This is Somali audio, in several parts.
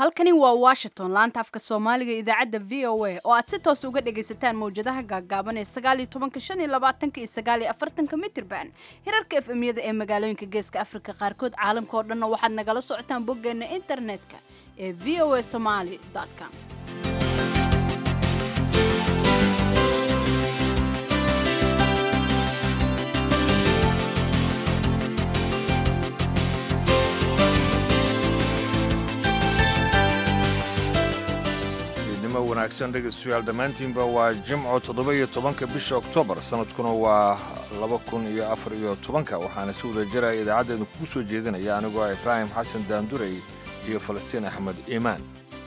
halkani waa washington laanta afka soomaaliga idaacadda v o a oo aad si toos uga dhagaysataan mawjadaha gaaggaaban ee sagaal iyo tobanka shan iyo labaatanka iyo sagaal iyo afartanka mitirban hirarka efemyada ee magaalooyinka geeska afrika qaarkood caalamka oo dhanna waxaad nagala socotaan boggeena internetka ee v o a somaly com wanaagsan dhegeystayaal dhammaantiinba waa jimco toddoba iyo tobanka bisha oktoobar sanadkuna waa laba kun iyo afar iyo tobanka waxaana si wada jiraya idaacaddeenu kugu soo jeedinaya anigoo ah ibraahim xasan daandurey iyo falastiin axmed iimaan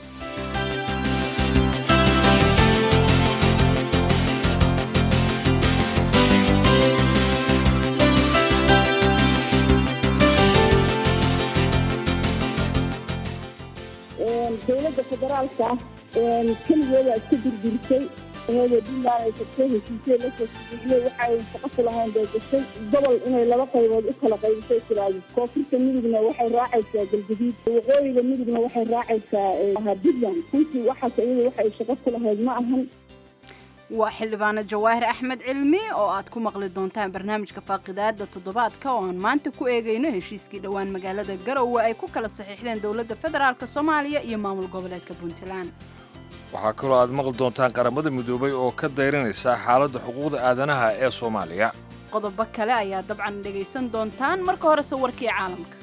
dowladda federaalka keligeeda iska dirdirisay iyadoo puntland ay tagtay heshiisya lasoo siiyey waxay shaqo ku lahayn bay gashay gobol inay laba qaybood u kala qaybisay tiraahdo koonfurta midugna waxay raacaysaa galgaduud waqooyiga midugna waxay raacaysaa puntland runtii waxaas iyada waxay shaqo ku lahayd ma ahan waa xildhibaano jawaahir axmed cilmi oo aad ku maqli doontaan barnaamijka faaqidaada toddobaadka oo aan maanta ku eegayno heshiiskii dhowaan magaalada garowe ay ku kala saxiixdeen dowladda federaalk soomaaliya iyo maamul goboleedka puntland waxaa kaloo aad maqli doontaan qaramada midoobay oo ka dayranaysa xaaladda xuquuqda aadanaha ee soomaaliya qodobo kale ayaa dabcan dhegaysan doontaan marka horese warkii caalamka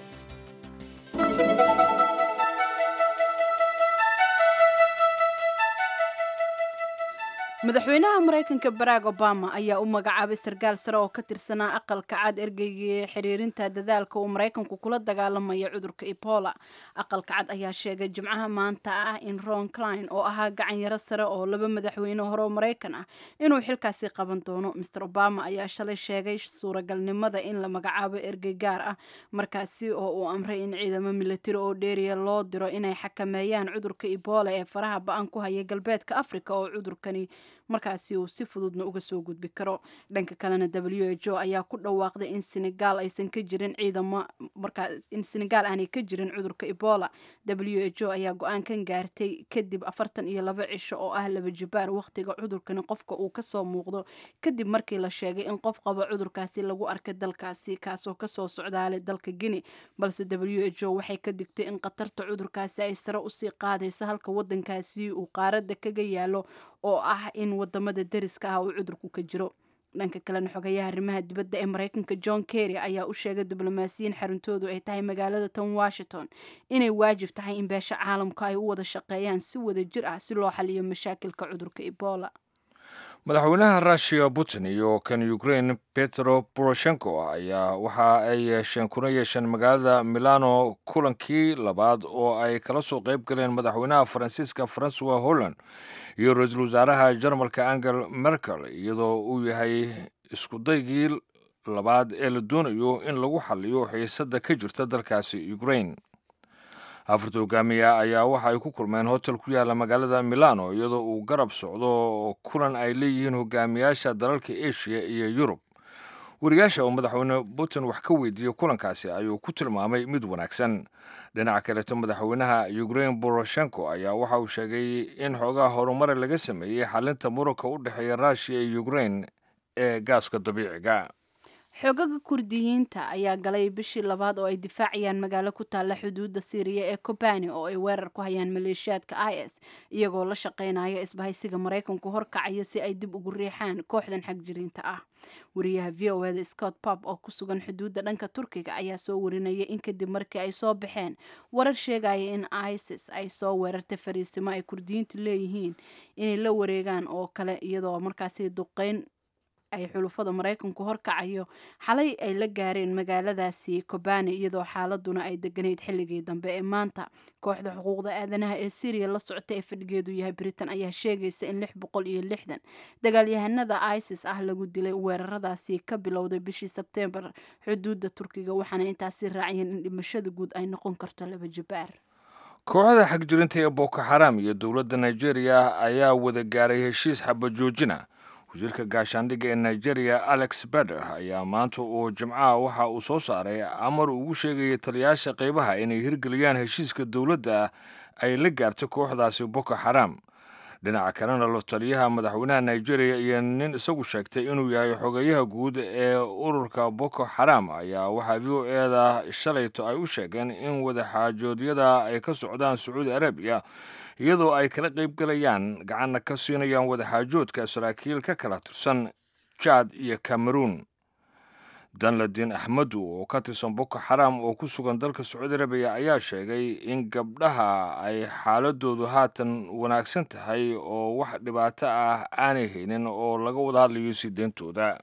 madaxweynaha maraykanka barack obama ayaa u magacaabay sarkaal sare oo ka tirsanaa aqalka cad ergeyga xiriirinta dadaalka uu maraykanku kula dagaalamayo cudurka ebola aqalka cad ayaa sheegay jimcaha maanta ah in ron cline oo ahaa gacanyaro sare oo laba madaxweyne hore oo maraykan ah inuu xilkaasi qaban doono master obama ayaa shalay sheegay suuragalnimada in la magacaabo ergey gaar ah markaasi oo uu amray in ciidamo milatari oo dheeriya loo diro inay xakameeyaan cudurka ebola ee faraha ba-an ku haya galbeedka africa oo cudurkani markaasi uu si fududna uga soo gudbi karo dhanka kalena w h o ayaa ku dhawaaqday in senegal aysan ka jirin ciidamo markaa in senegal aanay ka jirin cudurka ebola w h o ayaa go-aankan gaartay kadib afartan iyo laba cisho oo ah laba jibaar wakhtiga cudurkani qofka uu kasoo muuqdo kadib markii la sheegay in qof qaba cudurkaasi lagu arkay dalkaasi kaasoo kasoo socdaalay dalka guinea balse w h o waxay ka digtay in khatarta cudurkaasi ay sare usii qaadayso halka wadankaasi uu qaaradda kaga yaalo oo ah in wadamada deriska ah uu cudurku ka jiro dhanka kalena xogayaha arrimaha dibadda ee maraykanka john kerry ayaa u sheegay diblomaasiyiin xaruntoodu ay tahay magaalada tan washington inay waajib tahay in beesha caalamka ay u wada shaqeeyaan si wada jir ah si loo xaliyo mashaakilka cudurka ebola madaxweynaha rushiya putin iyo kan ukraine petro poroshenko ayaa waxa ay yeesheen kuna yeesheen magaalada milano kulankii labaad oo ay kala soo qayb galeen madaxweynaha faransiiska francois holland iyo ra-iisul wasaaraha jarmalka angel merkel iyadoo uu yahay iskudaygii labaad ee la doonayo in lagu xaliyo xiisadda ka jirta dalkaasi ukraine afarta hogaamiya ayaa waxa ay ku kulmeen hotel ku yaala magaalada milano iyadoo uu garab socdo kulan ay leeyihiin hogaamiyaasha dalalka asia iyo yurub wariyaasha oo madaxweyne putin wax ka weydiiyey kulankaasi ayuu ku tilmaamay mid wanaagsan dhinaca kaleeto madaxweynaha ukraine boroshenko ayaa waxa uu sheegay in xoogaha horumare laga sameeyey xalinta muranka u dhexeeya russiya iyo ukraine ee gaaska dabiiciga xoogaga kurdiyiinta ayaa galay bishii labaad oo ay difaacayaan magaalo ku taalla xuduudda siiriya ee kobani oo ay weerar ku hayaan maleeshiyaadka i s iyagoo la shaqaynaya isbahaysiga maraykanku horkacayo si ay dib ugu riixaan kooxdan xagjiriinta ah wariyaha v o eda scott pop oo ku sugan xuduudda dhanka turkiga ayaa soo warinaya in kadib markii ay soo baxeen warar sheegaya in isis ay soo weerartay fariisimo ay kurdiyiintu leeyihiin inay la wareegaan oo kale iyadoo markaasi duqeyn ay xulufada maraykanku horkacayo xalay ay la gaareen magaaladaasi kobani iyadoo xaaladuna ay deganayd xilligii dambe ee maanta kooxda xuquuqda aadanaha ee syriya la socota ee fadhigeedu yahay britain ayaa sheegaysa in lix boqol iyo lixdan dagaalyahanada isis ah lagu dilay weeraradaasi ka bilowday bishii sebtembar xuduudda turkiga waxaana intaasi raaciyeen in dhimashada guud ay noqon karto laba jibaar kooxda xagjirinta ee boko xaram iyo dowladda nigeria ayaa wada gaaray heshiis xabajoojina wasiirka gaashaandhigga ee nigeria alex beder ayaa maanta uu jimcaha waxa uu soo saaray amar ugu sheegaya taliyaasha qaybaha inay hirgeliyaan heshiiska dowladda ay la gaartay kooxdaasi boko xaram dhinaca kalena lotaliyaha madaxweynaha nigeria iyo nin isagu sheegtay inuu yahay xogeyaha guud ee ururka boko xaram ayaa waxaa v o eda shalayto ay u sheegeen in wadaxaajoodyada ay ka socdaan sacuudi arabiya iyadoo ay kala qaybgalayaan gacanna ka siinayaan wadaxaajoodka saraakiil ka kala tirsan jaad iyo cameroun danladin axmedu oo ka tirsan boko xaram oo ku sugan dalka sacuudi arabiya ayaa sheegay in gabdhaha ay xaaladoodu haatan wanaagsan tahay oo wax dhibaato ah aanay haynin oo laga wada hadlayo sii deyntooda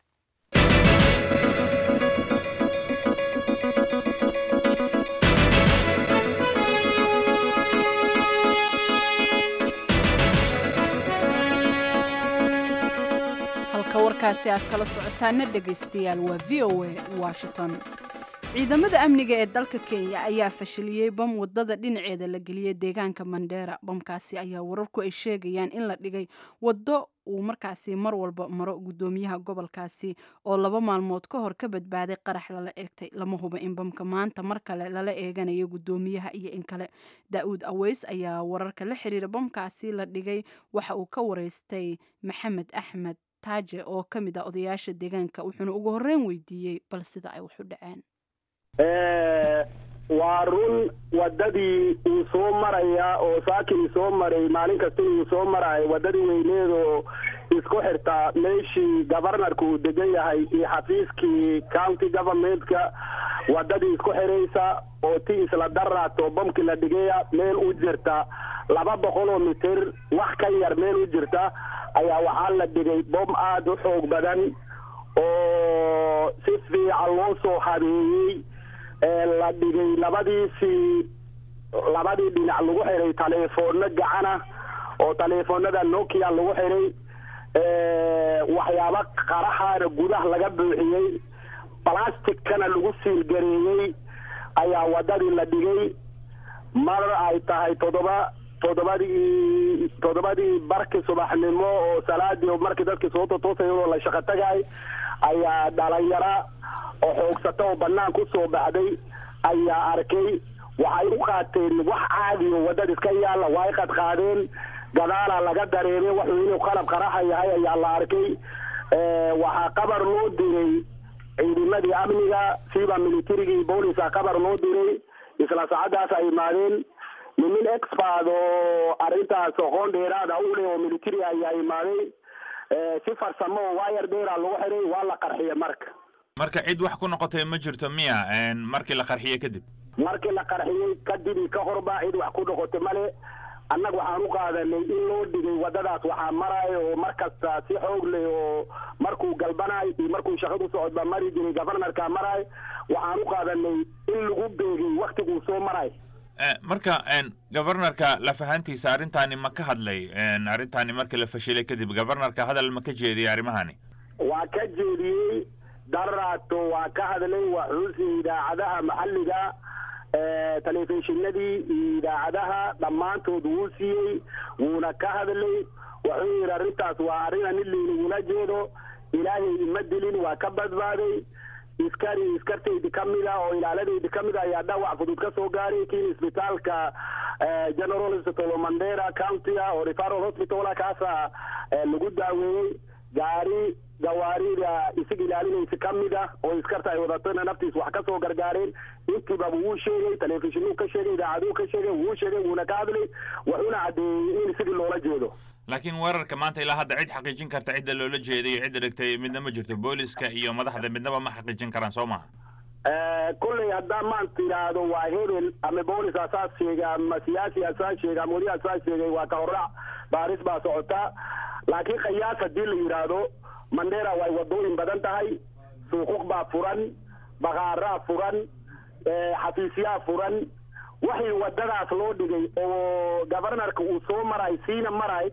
halka warkaasi aad kala socotaana dhegaystayaal waa v o a washington ciidamada amniga ee dalka kenya ayaa fashiliyey bam wadada dhinaceeda la geliyey deegaanka mandheera bamkaasi ayaa wararku ay sheegayaan in la dhigay waddo uu markaasi mar walba maro guddoomiyaha gobolkaasi oo laba maalmood ka hor ka badbaaday qarax lala eegtay lama hubo in bamka maanta mar kale lala eeganayo guddoomiyaha iyo in kale daa-uud aweys ayaa wararka la xiriira bamkaasi la dhigay waxa uu ka wareystay maxamed axmed taaje oo ka mid ah odayaasha deegaanka wuxuuna ugu horreyn weydiiyey bal sida ay wax u dhaceen waa run wadadii uu soo maraya oo saakin soo maray maalin kasta uu soo maraayo wadadii weyneed oo isku xirtaa meeshii governorka uu degan yahay iyo xafiiskii county governmentka wadadii isku xiraysa oo ti isla daraato bamki la dhigaya meel u jirta laba boqol oo mitir wax ka yar meel u jirta ayaa waxaa la dhigay bom aada u xoog badan oo si fiican loo soo habeeyey la dhigay labadiisii labadii dhinac lagu xiray taleefoonno gacana oo taleefoonada nokia lagu xiray waxyaabo qaraxaana gudaha laga buuxiyey blasticana lagu siilgareeyey ayaa wadadii la dhigay mar ay tahay toddoba toddobadii toddobadii barkii subaxnimo oo salaadii markii dadkii soo totoosay iyadoo la shaqo tagay ayaa dhalinyara oo xoogsata oo banaan ku soo baxday ayaa arkay waxay u qaateen wax caadiyo wadada iska yaalla way qadqaadeen gadaala laga dareemay wuxuu inuu qalab qaraxa yahay ayaa la arkay waxaa qabar loo diray ciidamadii amniga siba militarigii booliska qabar loo diray isla saacadaas ay imaadeen nimin expert oo arrintaas aqoon dheeraada u leh oo military ayaa imaaday si farsamo oo wayar dheera lagu xiray waa la qarxiya marka marka cid wax ku noqotay ma jirto miya markii la qarxiyey kadib markii la qarxiyey kadib ka horba cid wax ku noqotay male annaga waxaan u qaadanay in loo dhigay wadadaas waxaa maraayo oo mar kasta si xoog leh oo markuu galbanaay iyo markuu shaqadu socodba mari jiray governorka maraay waxaan u qaadanay in lagu beegay waktiguu soo maraay marka governorka lafahantiisa arrintaani ma ka hadlay arrintaani markii la fashilay kadib governorka hadal ma ka jeediyey arrimahani waa ka jeediyey daraato waa ka hadlay waxuusi idaacadaha maxalliga telefishinadii iyo idaacadaha dhammaantood wuu siiyey wuuna ka hadlay wuxuu yidhi arrintaas waa arrin nin laynagula jeedo ilaahay ima dilin waa ka badbaaday iskari iskartaydi ka mid a oo ilaaladaydi ka mid a ayaa dhawac fudud ka soo gaaray kiin isbitaalka general hospital mandera county a oo referal hospital kaasa lagu daaweeyey gaari gawaarida isig ilaalinaysa ka mid ah oo iskarta ay wadatona naftiis wax ka soo gargaareen intiibaba wuu sheegay telefishinuu ka sheegay idaacaduu ka sheegay wuu sheegay wuuna ka hadlay wuxuuna caddeeyey in isigii loola jeedo laakiin weerarka maanta ilaa hadda cid xaqiijin karta cidda loola jeeday iyo cidda dhigtay midna ma jirto booliska iyo madaxda midnaba ma xaqiijin karaan soo maha kolley haddaan maanta idhaahdo waa hebel ama boolis asaas sheega ama siyaasi asaas sheega ama weli asaas sheegay waa ka horrac baaris baa socota laakiin khayaas haddii la yidhaahdo mandera way wadooyin badan tahay suuquq baa furan bakaaraa furan xafiisyaa furan waxay wadadaas loo dhigay oo governorka uu soo maray siina maray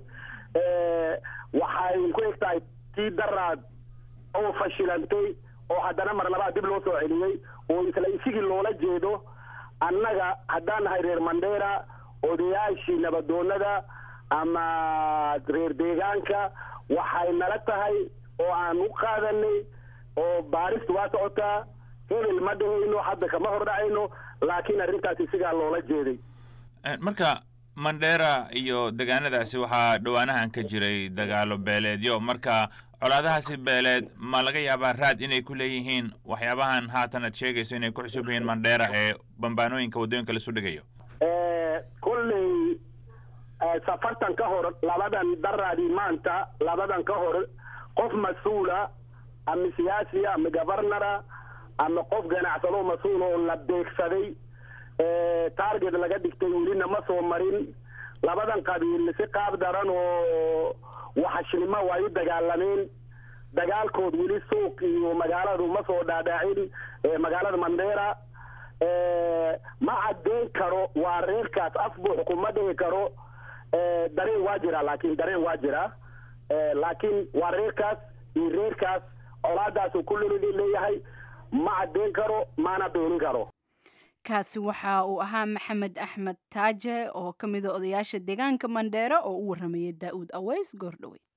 waxay ku eg tahay tii daraad oo fashilantay oo haddana mar labaad dib loo soo celiyey oo isla isigii loola jeedo annaga haddaan nahay reer mandera odayaashii nabadoonada ama reer deegaanka waxay nala tahay oo aan u qaadanay oo baaristu waa socotaa hebel ma dhahayno hadda kama hor dhacayno laakiin arrintaas isigaa loola jeeday marka mandheera iyo degaanadaasi waxaa dhowaanahan ka jiray dagaalo beeleedyo marka colaadahaasi beeleed ma laga yaabaa raad inay ku leeyihiin waxyaabahan haatan aad sheegayso inay ku cusub yihiin mandheera ee bambaanooyinka waddooyinka lasu dhigayo kolley safartan ka hor labadan daraadii maanta labadan ka hor qof mas-uula ama siyaasi ama gobernara ama qof ganacsado mas-uul oo la beegsaday target laga dhigtay welina ma soo marin labadan qabiil si qaab daran oo waxashnimo way u dagaalameen dagaalkood weli suuq iyo magaaladu ma soo dhaadhaacin magaalada mandheera ma caddeyn karo waa reerkaas afbuux kuma dhigi karo dareen waa jira laakiin dareen waa jira laakiin waa reerkaas iyo reerkaas colaadaasu kulli leeyahay ma caddeyn karo mana beenin karo kaasi waxa uu ahaa maxamed axmed taaje oo ka mida odayaasha deegaanka mandheere oo u warramayay daa'uud aweys goordhoweyd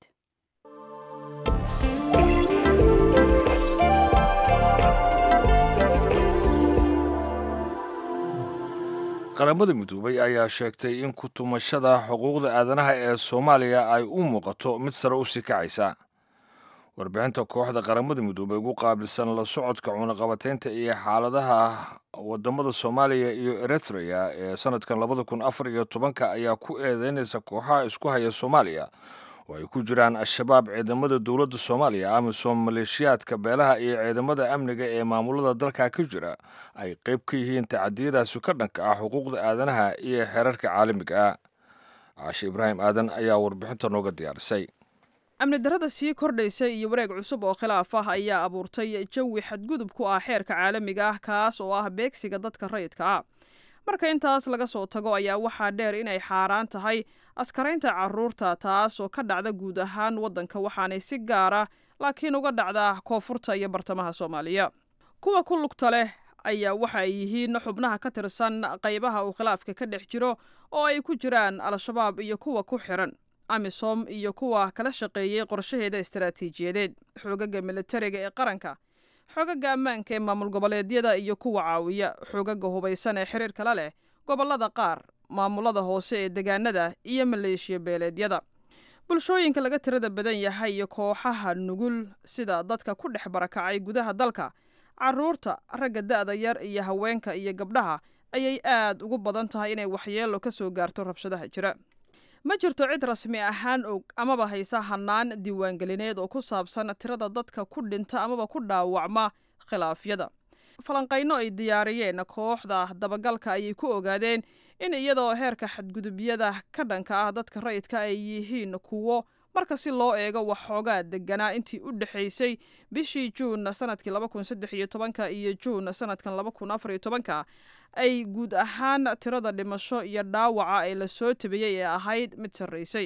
qaramada midoobay ayaa sheegtay in ku-tumashada xuquuqda aadanaha ee soomaaliya ay u muuqato mid sare u sii kacaysa warbixinta kooxda qaramada midoobey ugu qaabilsan la socodka cunaqabateynta iyo xaaladaha wadamada soomaaliya iyo eritrea ee sanadkan labada kun afar iyo tobanka ayaa ku eedeynaysa kooxaha isku haya soomaaliya oo ay ku jiraan al-shabaab ciidamada dowladda soomaaliya amisom maleeshiyaadka beelaha iyo ciidamada amniga ee maamulada dalka ka jira ay qayb ka yihiin tacadiyadaasi ka dhanka ah xuquuqda aadanaha iyo xeerarka caalamiga ah caashe ibraahim aadan ayaa warbixinta nooga diyaarisay amni darrada sii kordhaysa iyo wareeg cusub oo khilaaf ah ayaa abuurtay jawi xadgudub ku ah xeerka caalamiga ah kaas oo ah beegsiga dadka rayidka ah marka intaas laga soo tago ayaa waxaa dheer inay xaaraan tahay askaraynta carruurta taas oo ka dhacda guud ahaan waddanka waxaanay si gaara laakiin uga dhacdaa koonfurta iyo bartamaha soomaaliya kuwa ku lugta leh ayaa waxa ay yihiin xubnaha ka tirsan qaybaha uu khilaafka ka dhex jiro oo ay ku jiraan al-shabaab iyo kuwa ku xiran amisom iyo kuwa kala shaqeeyey qorshaheeda istaraatiijiyadeed xoogaga militariga ee qaranka xoogaga ammaanka ee maamul goboleedyada iyo kuwa caawiya xoogaga hubaysan ee xiriir kala leh gobollada qaar maamulada hoose ee degaanada iyo maleeshiya beeleedyada bulshooyinka laga tirada badan yahay iyo kooxaha nugul sida dadka ku dhex barakacay gudaha dalka carruurta ragga da'da yar iyo haweenka iyo gabdhaha ayay aad ugu badan tahay inay waxyeello ka soo gaarto rabshadaha jira ma jirto cid rasmi ahaan og amaba haysa hannaan diiwaangelineed oo ku saabsan tirada dadka ku dhinta amaba ku dhaawacma khilaafyada falanqayno ay diyaariyeen kooxda dabagalka ayay ku ogaadeen in iyadoo heerka xadgudubyada ka dhanka ah dadka rayidka ay yihiin kuwo marka si loo eego waxxoogaa deganaa intii u dhexaysay bishii juun sanadkii laba kun saddex iyo tobanka iyo juun sanadkan laba kun afar iyo tobanka ay guud ahaan tirada dhimasho iyo dhaawaca ee lasoo tabiyey ee ahayd mid sarraysay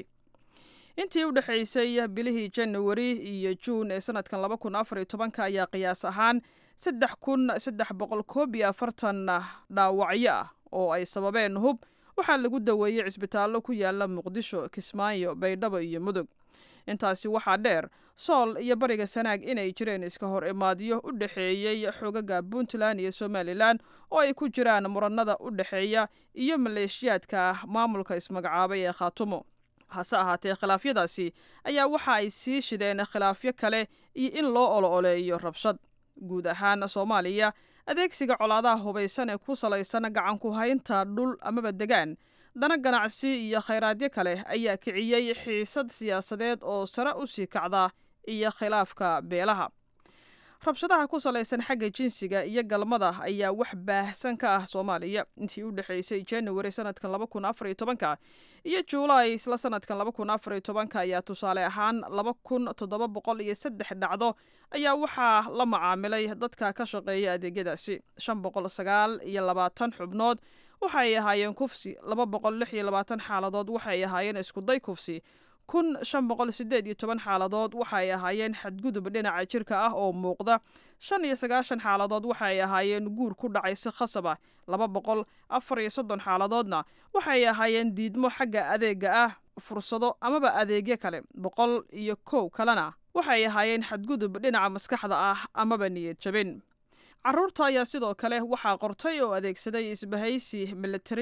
intii u dhexaysay bilihii januari iyo juun ee sanadkan laba kun afar iyo tobanka ayaa qiyaas ahaan saddex kun saddex boqol koob iyo afartan dhaawacyo ah oo ay sababeen hub waxaa lagu daweeyey cisbitaallo ku yaala muqdisho kismaayo baydhabo iyo mudug intaasi waxaa dheer sool iyo bariga sanaag inay jireen iska hor imaadyo u dhexeeyey xoogaga puntland iyo somalilan oo ay ku jiraan muranada u dhexeeya iyo maleeshiyaadka maamulka ismagacaabay ee khaatumo hase ahaatee khilaafyadaasi ayaa waxa ay sii shideen khilaafyo kale iyo in loo olo-oleeyo rabshad guud ahaan soomaaliya adeegsiga colaadaha hubaysan ee ku salaysan gacanku haynta dhul amaba degaan dana ganacsi iyo khayraadyo kale ayaa kiciyey xiisad siyaasadeed oo sare u sii kacda iyo khilaafka beelaha rabshadaha ku salaysan xagga jinsiga iyo galmada ayaa wax baahsan ka ah soomaaliya intii u dhexaysay januari sanadkan laba kun afar iyo tobanka iyo juulaay isla sanadkan laba kun afar iyo tobanka ayaa tusaale ahaan laba kun toddoba boqol iyo saddex dhacdo ayaa waxaa la macaamilay dadka ka shaqeeya adeegyadaasi shan boqol sagaal iyo labaatan xubnood waxay ahaayeen kufsi laba boqol lix iyo labaatan xaaladood waxay ahaayeen iskuday kufsi kun shan boqol sideed iyo toban xaaladood waxaay ahaayeen xadgudub dhinaca jirka ah oo muuqda shan iyo sagaashan xaaladood waxaay ahaayeen guur ku dhacay si khasab ah laba boqol afar iyo soddon xaaladoodna waxay ahaayeen diidmo xagga adeega ah fursado amaba adeegyo kale boqol iyo kow kalena waxay ahaayeen xadgudub dhinaca maskaxda ah amaba niyad jabin carruurta ayaa sidoo kale waxaa qortay oo adeegsaday isbahaysi military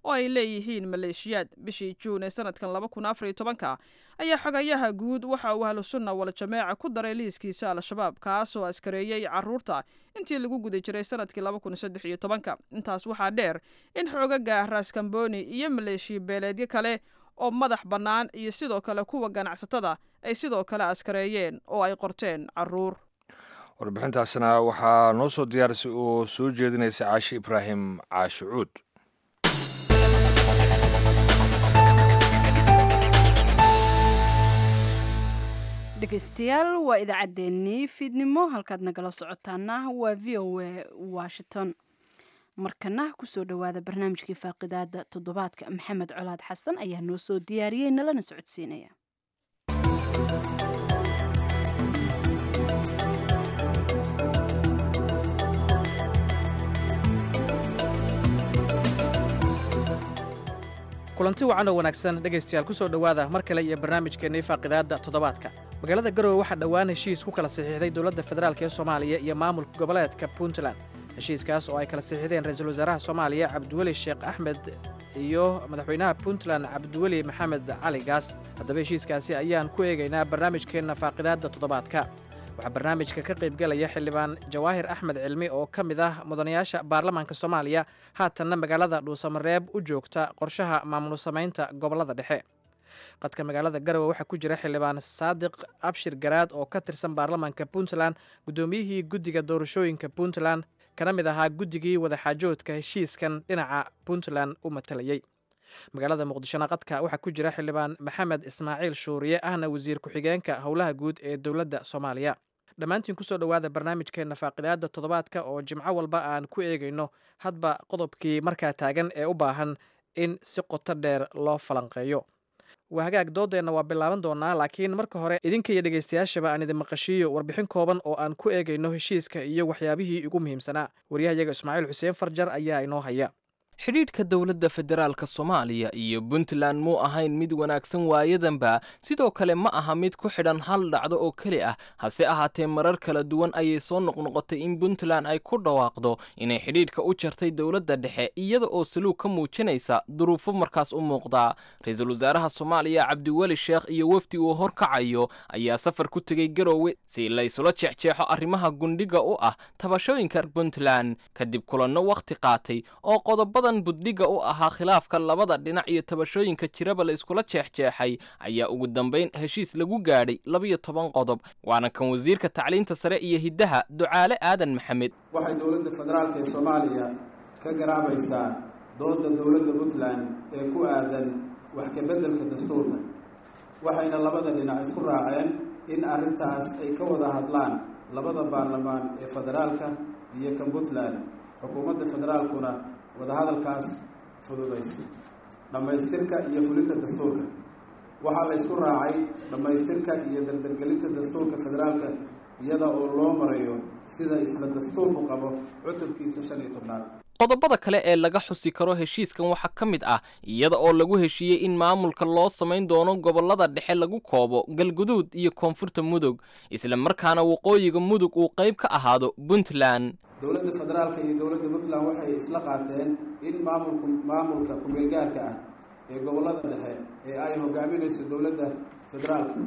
oo ay leeyihiin maleeshiyaad bishii juun ee sanadkan laba kun afar iyo tobanka ayaa xogayaha guud waxa uu ahlusunna wal-jameeca ku daray liiskiisa al-shabaab kaasoo askareeyey carruurta intii lagu guda jiray sanadkii laba kun saddex iyo tobanka intaas waxaa dheer in xoogaga raaskamboni iyo maleeshiya beeleedyo kale oo madax bannaan iyo sidoo kale kuwa ganacsatada ay sidoo kale askareeyeen oo ay qorteen carruur warbixintaasna waxaa noo soo diyaarisay oo soo jeedinaysa caashi ibraahim caashi cuud dhegeystayaal waa idaacaddeenii fiidnimo halkaad nagala socotaana waa v o a washington markana kusoo dhowaada barnaamijkii faaqidaada toddobaadka maxamed colaad xasan ayaa noo soo diyaariyey nalana socodsiinaya kulanti wacan oo wanaagsan dhegaystayaal ku soo dhowaada mar kale iyo barnaamijkeennii faaqidaadda toddobaadka magaalada garowe waxaa dhowaan heshiis ku kala saxiixday dowladda federaalk ee soomaaliya iyo maamulka goboleedka puntland heshiiskaas oo ay kala saxiixdeen ra-iisul wasaaraha soomaaliya cabdiweli sheekh axmed iyo madaxweynaha puntland cabdiweli maxamed cali gaas haddaba heshiiskaasi ayaan ku eegaynaa barnaamijkeenna faaqidaadda toddobaadka waxaa barnaamijka ka qaybgelaya xildhibaan jawaahir axmed cilmi oo ka mid ah mudanayaasha baarlamaanka soomaaliya haatanna magaalada dhuusamareeb u joogta qorshaha maamul samaynta gobollada dhexe qadka magaalada garowe waxaa ku jira xildhibaan saadiq abshir garaad oo ka tirsan baarlamaanka puntland guddoomiyihii guddiga doorashooyinka puntland kana mid ahaa guddigii wadaxaajoodka heshiiskan dhinaca puntland u matalayey magaalada muqdishona qadka waxaa ku jira xildhibaan maxamed ismaaciil shuuriye ahna wasiir ku-xigeenka howlaha guud ee dowladda soomaaliya dhammaantiin kusoo dhowaada barnaamijkeenna faaqidaadda toddobaadka oo jimco walba aan ku eegayno hadba qodobkii markaa taagan ee u baahan in si qoto dheer loo falanqeeyo waa hagaag doodeenna waa bilaaban doonaa laakiin marka hore idinka iyo dhegaystayaashaba aan idin maqashiiyo warbixin kooban oo aan ku eegayno heshiiska iyo waxyaabihii ugu muhiimsanaa waryahayaga ismaaciil xuseen farjar ayaa inoo haya xidhiidhka dowladda federaalka soomaaliya iyo puntland muu ahayn mid wanaagsan waayadanba sidoo kale ma aha mid ku xidhan hal dhacdo oo keli ah hase ahaatee marar kala duwan ayay soo noqnoqotay in puntland ay ku dhawaaqdo inay xidhiidhka u jartay dowladda dhexe iyada oo saluug ka muujinaysa duruufo markaas u muuqdaa ra-iisul wasaaraha soomaaliya cabdiweli sheekh iyo wefdi uu horkacayo ayaa safar ku tegey garoowe si laysula jeexjeexo arrimaha gundhiga u ah tabashooyinka puntland kadib kulanno wakhti qaatay oo qodoba buddhiga u ahaa khilaafka labada dhinac iyo tabashooyinka jiraba la iskula jeexjeexay ayaa ugu dambayn heshiis lagu gaadhay labiyo toban qodob waana kan wasiirka tacliinta sare iyo hiddaha ducaale aadan maxamed waxay dowladda federaalk ee soomaaliya ka garaabaysaa doodda dowladda puntland ee ku aadan wax ka beddelka dastuurka waxayna labada dhinac isku raaceen in arrintaas ay ka wada hadlaan labada baarlamaan ee federaalka iyo kan puntland xukuumadda federaalkuna wadahadalkaas fududayso dhammaystirka iyo fulinta dastuurka waxaa la ysku raacay dhammaystirka iyo dardargelinta dastuurka federaalka iyada oo loo marayo sida isla dastuurku qabo cutubkiisa shan iyo tobnaad qodobada kale ee laga xusi karo heshiiskan waxaa ka mid ah iyada oo lagu heshiiyey in maamulka loo samayn doono gobollada dhexe lagu koobo galguduud iyo koonfurta mudug isla markaana waqooyiga mudug uu qayb ka ahaado puntland dowladda federaalka iyo dowladda puntland waxay isla qaateen in maamulku maamulka ku-meelgaarka ah ee gobollada dhexe ee ay hogaaminayso dowladda federaalka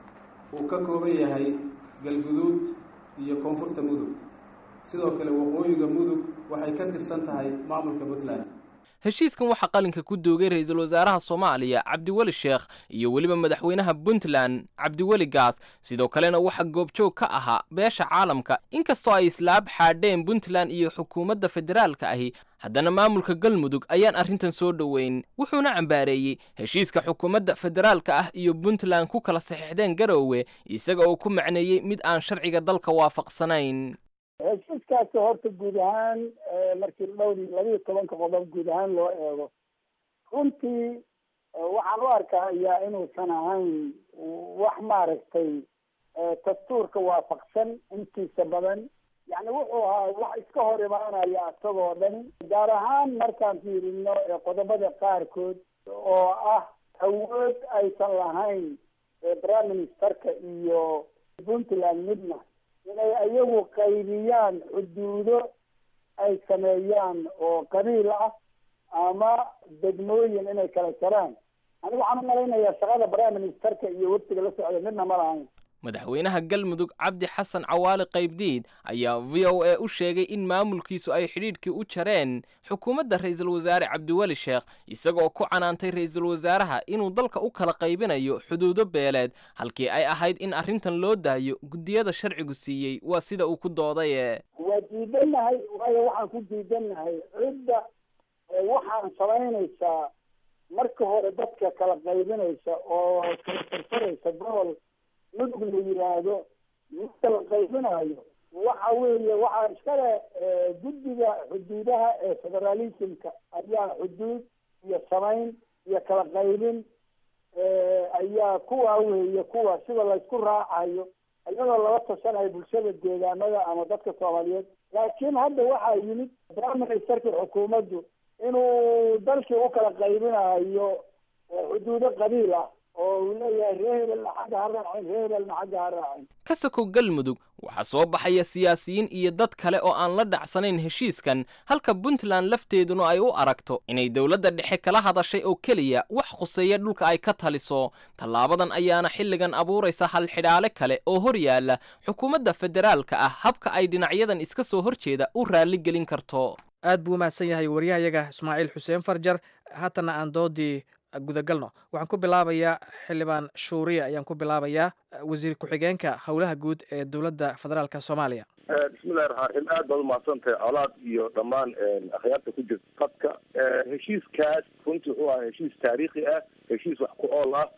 uu ka kooban yahay galguduud iyo koonfurta mudug sidoo kale waqooyiga mudug waxay ka tirsan tahay maamulka puntland heshiiskan waxaa qalinka ku doogay ra-iisul wasaaraha soomaaliya cabdiweli sheekh iyo weliba madaxweynaha puntland cabdiweli gaas sidoo kalena waxaa goobjoog ka ahaa beesha caalamka inkastoo ay islaab xaadheen puntland iyo xukuumadda federaalka ahi haddana maamulka galmudug ayaan arrintan soo dhoweyn wuxuuna cambaareeyey heshiiska xukuumadda federaalka ah iyo puntland ku kala saxiixdeen garoowe isaga oo ku macneeyey mid aan sharciga dalka waafaqsanayn heshiiskaasi horta guud ahaan markii dhowr labiiyo tobanka qodob guud ahaan loo eego runtii waxaan u arkayaa inuusan ahayn wax maaragtay dastuurka waafaqsan intiisa badan yani wuxuu ahaa wax iska hor imaanaya isagoo dhan gaar ahaan markaan fiirino qodobada qaarkood oo ah awood aysan lahayn prime ministerka iyo puntland midna inay ayagu qaybiyaan xuduudo ay sameeyaan oo qabiil ah ama degmooyin inay kala jaraan anigu waxaan u malaynayaa shaqada prime ministerka iyo waftiga la socda midna ma lahayn madaxweynaha galmudug cabdi xasan cawaali qaybdiid ayaa v o a u sheegay in maamulkiisu ay xidhiidhkii u jareen xukuumadda ra'iisul wasaare cabdiweli sheekh isagoo ku canaantay ra'iisul wasaaraha inuu dalka u kala qaybinayo xuduudo beeleed halkii ay ahayd in arrintan loo daayo guddiyada sharcigu siiyey waa sida uu ku doodaye waa diidannahay waayo waxaan ku diidannahay cidda waxaan samaynaysaa marka hore dadka kala qaybinaysa oo kala farfaraysa gobol mudug la yidhaahdo marka la qaybinayo waxa weeye waxaa iskale guddiga xuduudaha ee federalismka ayaa xuduud iyo samayn iyo kala qaybin ayaa kuwa weeye kuwa sida laysku raacayo iyadoo lala tashanayo bulshada deegaanada ama dadka soomaaliyeed laakiin hadda waxaa yimid prime ministerka xukuumaddu inuu dalkii u kala qaybinayo xuduudo qabiil ah oo uu leeyahay ree hebelna xagga ha raacin ree hebelna xagga ha raacin ka sokow galmudug waxaa soo baxaya siyaasiyiin iyo dad kale oo aan la dhacsanayn heshiiskan halka puntland lafteeduna ay u aragto inay dowladda dhexe kala hadashay oo keliya wax khuseeya dhulka ay ka taliso tallaabadan ayaana xilligan abuuraysa halxidhaale kale oo hor yaalla xukuumadda federaalka ah habka ay dhinacyadan iska soo horjeeda u raalligelin karto aad buu umahadsan yahay waryahayaga ismaaciil xuseen farjar haatana aan doodii gudagalno waxaan ku bilaabayaa xildhibaan shuuriya ayaan ku bilaabayaa wasiir ku-xigeenka howlaha guud ee dowladda federaalka soomaaliya bismillahi raxmaan raxiim aad baad umahadsantahay colaad iyo dhammaan akhyaarta ku jirta qadka heshiiskaas runtii wuxuu ahaa heshiis taariikhi ah heshiis wax ku ool ah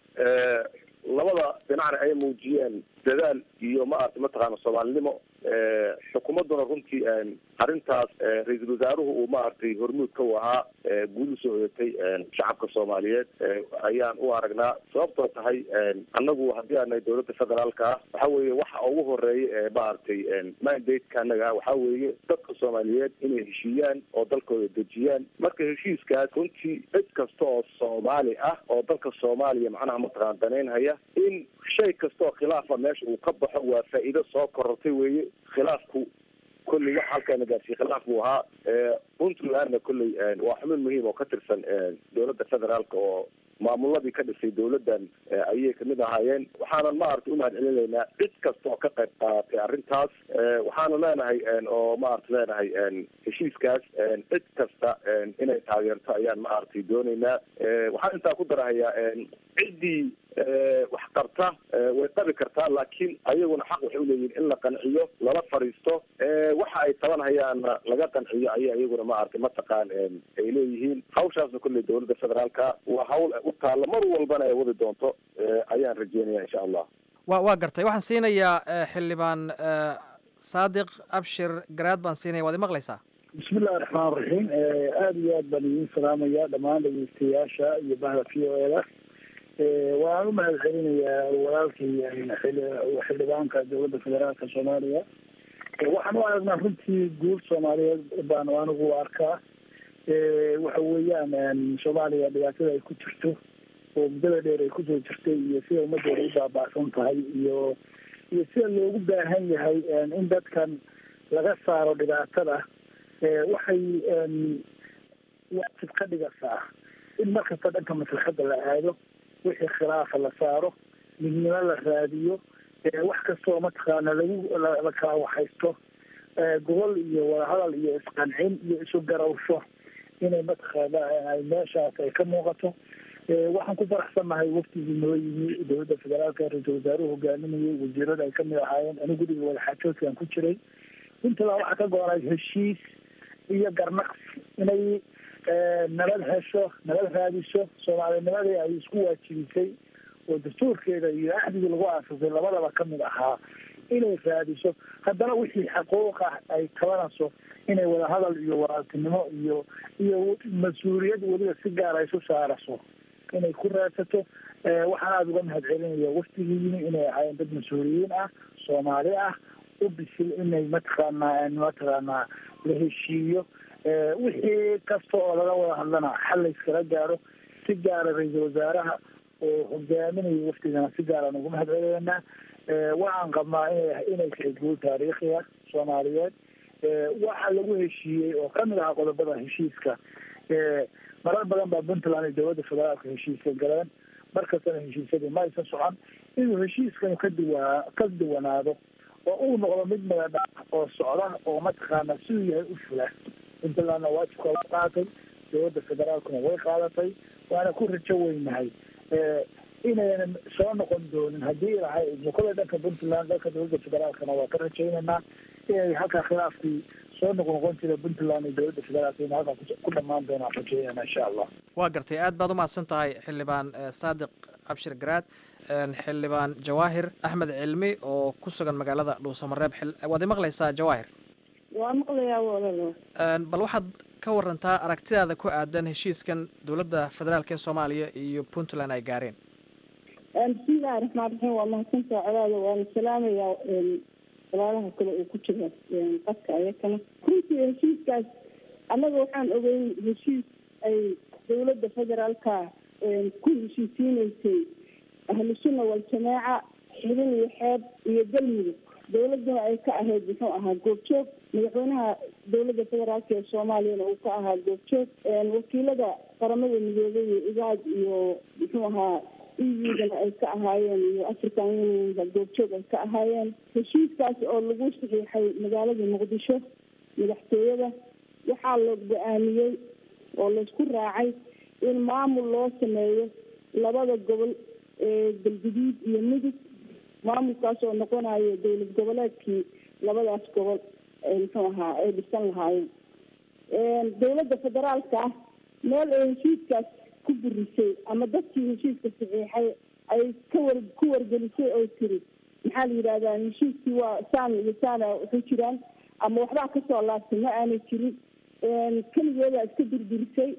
labada dhinacna ay muujiyeen dadaal iyo maarata mataqaana soomaalinimo xukuumadduna runtii arrintaas ra-iisul wasaaruhu uu maaragtay hormuudka u ahaa guul usoo odatay shacabka soomaaliyeed ayaan u aragnaa sababtoo tahay annagu haddii aan nahay dowladda federaalka ah waxa weeye waxa ugu horeeya ee maaragtay mandate-ka annaga ah waxaa weeye dadka soomaaliyeed inay heshiiyaan oo dalkooda dejiyaan marka heshiiskaas runtii cid kasta oo soomaali ah oo dalka soomaaliya macnaha mataqaan danaynhaya in shay kasta oo khilaafa meesha uu ka baxo waa faa'iido soo korortay weeye khilaafku kolley wax halkaana gaarsiiye khilaaf buu ahaa puntlandna kolley waa xubin muhiim oo ka tirsan dowladda federaalka oo maamuladii ka dhisay dowladdan ayay kamid ahaayeen waxaanan maaragtay umahad celinaynaa cid kasta oo ka qayb qaadatay arrintaas waxaanu leenahay oo maaragta leenahay heshiiskaas cid kasta inay taageerto ayaan maaragtay doonaynaa waxaan intaa ku darahayaa ciddii wax qabta way qabi kartaa laakiin ayaguna xaq waxay uleeyihin in la qanciyo lala fariisto waxa ay tabanhayaanna laga qanciyo ayay iyaguna maaragtay mataqaan ay leeyihiin hawshaasna kolley dowladda federaalka waa hawl u taalla mar walbana ay wadi doonto ayaan rajeynaya insha allah wa waa gartay waxaan siinayaa xildhibaan saadiq abshir garaad baan siinaya waad imaqlaysaa bismillahi raxmaan raxiim aada iyo aad baan idiin salaamayaa dhammaan dhegeystayaasha iyo bahda v o eda waan u mahad celinayaa walaalkii xildhibaanka dowladda federaalka soomaaliya waxaan u aragnaa runtii guul soomaaliyeed baan anigu u arkaa waxa weeyaan soomaaliya dhibaatada ay ku jirto oo muddada dheer ay kusoo jirtay iyo sida ummadeeda u baaba'san tahay iyo iyo sida loogu baahan yahay in dadkan laga saaro dhibaatada waxay waajib ka dhigaysaa in markasta dhanka maslaxadda la aado wixii khilaafa la saaro midnimo la raadiyo wax kastoo mataqaana lagu la kala waxaysto gobol iyo wadahadal iyo isqancin iyo isu garawsho inay mataqaana ay meeshaas ay ka muuqato waxaan ku faraxsannahay waftigii noo yimi dowladda federaalka ra-iisul wasaaruhu hogaaminayay wasiirada ay kamid ahaayeen anigu guriga wadaxaajoodkaan ku jiray puntland waxaa ka go-onay heshiis iyo garnaqsi inay nabad hesho nabad raadiso soomaalinimadii ay isku waajibisay oo dastuurkeeda iyo axdigii lagu aasasay labadaba kamid ahaa inay raadiso haddana wixii xaquuq ah ay tabanayso inay wadahadal iyo walaaltinimo iyo iyo mas-uuliyad weliba si gaar ay isu saaraso inay ku raadsato waxaan aada uga mahad celinaya waftigii yimi inay ahaayeen dad mas-uuliyiin ah soomaali ah u bisil inay mataqaanaa mataqaanaa la heshiiyo wixii kasta oo laga wada hadlana xal layskala gaaro si gaara ra-iisul wasaaraha oo hogaaminaya waftigana si gaaraan ugu mahad celeynaa waxaan qabnaa ina inay tahay guul taariikhiya soomaaliyeed waxa lagu heshiiyey oo kamid ahaa qodobada heshiiska marar badan baa puntland iyo dowladda federaalka heshiiska galeen markastana heshiisyadii ma aysan socon inuu heshiiskanu ka duwa ka duwanaado oo uu noqdo mid madadha oo socda oo mataqaana siduu yahay u fula puntlandna waajibka waa qaadatay dowladda federaalkuna way qaadatay waana ku rajo weynahay inaynan soo noqon doonin haddii ilahay mukada dhanka puntland dhanka dowladda federaalkana waa ka rajaynaynaa inay halkaa khilaafkii soo noqnoqon jira puntland iyo dowladda federaalka in halkaa ku dhamaan doonaan rajaynayna insha allah waa gartay aad baad umahadsan tahay xildhibaan saadiq abshir garaad xildhibaan jawaahir axmed cilmi oo ku sugan magaalada dhuusamareeb waad imaqlaysaa jawaahir waa maqlayaa walalo bal waxaad ka warantaa aragtidaada ku aadan heshiiskan dowladda federaalk ee soomaaliya iyo puntland ay gaareen bismillahi raxmaan raxiim waa mahadsantaha colaada waana salaamayaa walaalaha kale uu ku jira qadka ayakana runtii heshiiskaas annaga waxaan ogeyn heshiis ay dowladda federaalka ku heshiisiineysay ahlu sunna waljamaaca xibin iyo xeeb iyo galmudug dowladuna ay ka ahayd muxuu ahaa goobjoog madaxweynaha dowladda federaalk ee soomaaliyana uu ka ahaa goobjoog wakiilada qaramada midoobay iyo igaad iyo muxuu ahaa eudana ay ka ahaayeen iyo african unionka goobjoog ay ka ahaayeen heshiiskaas oo lagu saxiixay magaalada muqdisho madaxtooyada waxaa la go-aamiyey oo laysku raacay in maamul loo sameeyo labada gobol ee galguduud iyo mudug maamulkaas oo noqonayo dowlad goboleedkii labadaas gobol muxuu ahaa ay dhisan lahaayeen dowladda federaalka ah meel ay heshiiskaas ku burisay ama dadkii heshiiska saxiixay ay ka war ku wargelisay oo tiri maxaa la yidhahdaa heshiiskii waa saan iyo saana waxu jiraan ama waxbaa kasoo laabtay ma aanay jirin keligeedaa iska durdurisay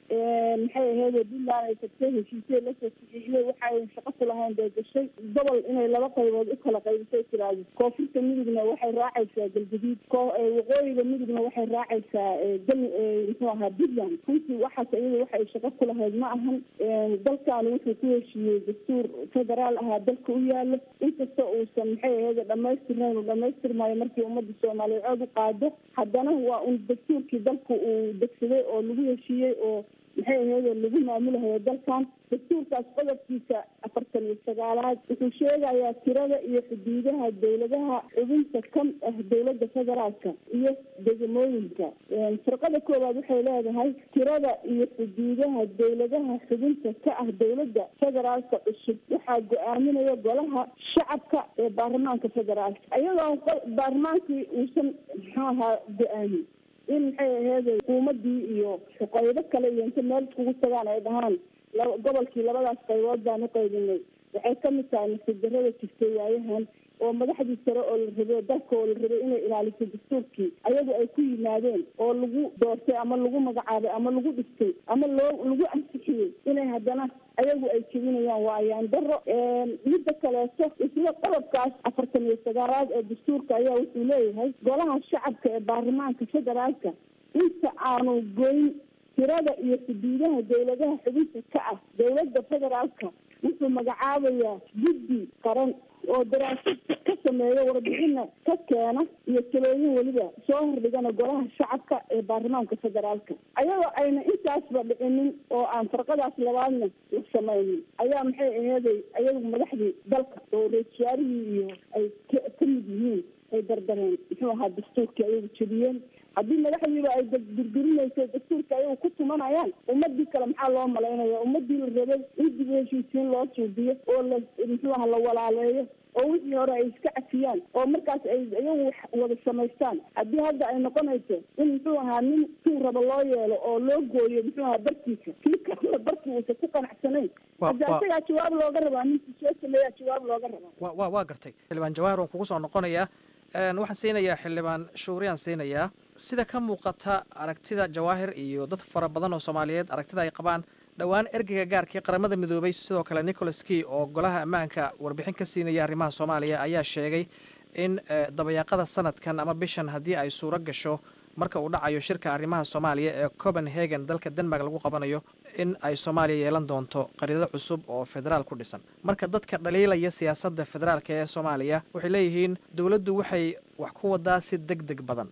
maxay ahayd puntland ay tagtay heshiisya lasoo saxiixday waxay shaqo ku lahayn bay gashay gobol inay laba qaybood u kala qaybisay tiraahdo koonfurta midugna waxay raacaysaa galguduud waqooyiga midugna waxay raacaysaa gal muxuu ahaa puntland runtii waxaas iyada waxa ay shaqo ku lahayd ma ahan dalkan wuxuu ku heshiiyey dastuur federaal ahaa dalka u yaalo inkasta uusan maxay ahayd dhamaystirnayn uu dhamaystirmayo markii ummadda soomaaliyeed cod u qaado haddana waa un dastuurkii dalka uu degsaday oo lagu heshiiyey oo maxay ahayd lagu maamulahayo dalkan dastuurkaas qodobkiisa afartan iyo sagaalaad wuxuu sheegayaa tirada iyo xuduudaha dowladaha xubinta ka ah dowladda federaalka iyo degmooyinka firqada koowaad waxay leedahay tirada iyo xuduudaha dowladaha xubinta ka ah dowladda federaalka cusub waxaa go-aaminaya golaha shacabka ee baarlamaanka federaalka iyadoo baarlamaankii uusan muxuu ahaa go-aamin in maxay aheyd xukuumadii iyo qaybo kale iyo inta meel iskugu tagaan ay dhahaan gobolkii labadaas qaybood baan u qaybinay waxay kamid tahay nasidarada jirtay waayahan oo madaxdii sare oo la rabay dalka oo la rabay inay ilaaliso dastuurkii ayagu ay ku yimaadeen oo lagu doortay ama lagu magacaabay ama lagu dhistay ama loo lagu ansixiyey inay haddana ayagu ay jebinayaan waa ayaan daro midda kaleeto isla qodobkaas afartan iyo sagaalaad ee dastuurka ayaa wuxuu leeyahay golaha shacabka ee baarlamaanka federaalka inta aanu goyn tirada iyo xuduudaha dowladaha xubinta ka ah dowladda federaalka wuxuu magacaabayaa guddi qaran oo daraasad ka sameeya warbixina ka keena iyo talooyin weliba soo hordhigana golaha shacabka ee baarlamaanka federaalka ayadoo ayna intaasba dhicinin oo aan farqadaas labaadna la samaynin ayaa maxay aheeday ayagu madaxdii dalka oo ra-isul wasaarihii iyo ay ka mid yihiin ay dardareen muxuu ahaa dastuurkii ayagu jebiyeen haddii madaxdiiba ay durdurinayso dastuurka ayagu ku tumanayaan ummadii kale maxaa loo malaynaya ummadii la rabay in dib u heshiisiin loo suubiyo oo la muxuu aha la walaaleeyo oo wixii hore ay iska cafiyaan oo markaas ay iyagu wada samaystaan haddii hadda ay noqonayso in muxuu ahaa nin tuu rabo loo yeelo oo loo gooyo muxuu ahaa barkiisa kii kalena barkii uusan ku qanacsanayn hadda isagaa jawaab looga rabaa ninkii soo sameeyaa jawaab looga rabaa wa wa waa gartay xildhibaan jawaahir waan kugu soo noqonayaa waxaan siinayaa xildhibaan shuuriyaan siinayaa sida ka muuqata aragtida jawaahir iyo dad fara badan oo soomaaliyeed aragtida ay qabaan dhowaan ergeyga gaarkii qaramada midoobay sidoo kale nicholas key oo golaha ammaanka warbixin ka siinaya arrimaha soomaaliya ayaa sheegay in dabayaaqada sanadkan ama bishan haddii ay suuro gasho marka uu dhacayo shirka arrimaha soomaaliya ee copenhagen dalka denmark lagu qabanayo in ay soomaaliya yeelan doonto qariidado cusub oo federaal ku dhisan marka dadka dhaliilaya siyaasadda federaalka ee soomaaliya waxay leeyihiin dowladdu waxay wax ku wadaa si deg deg badan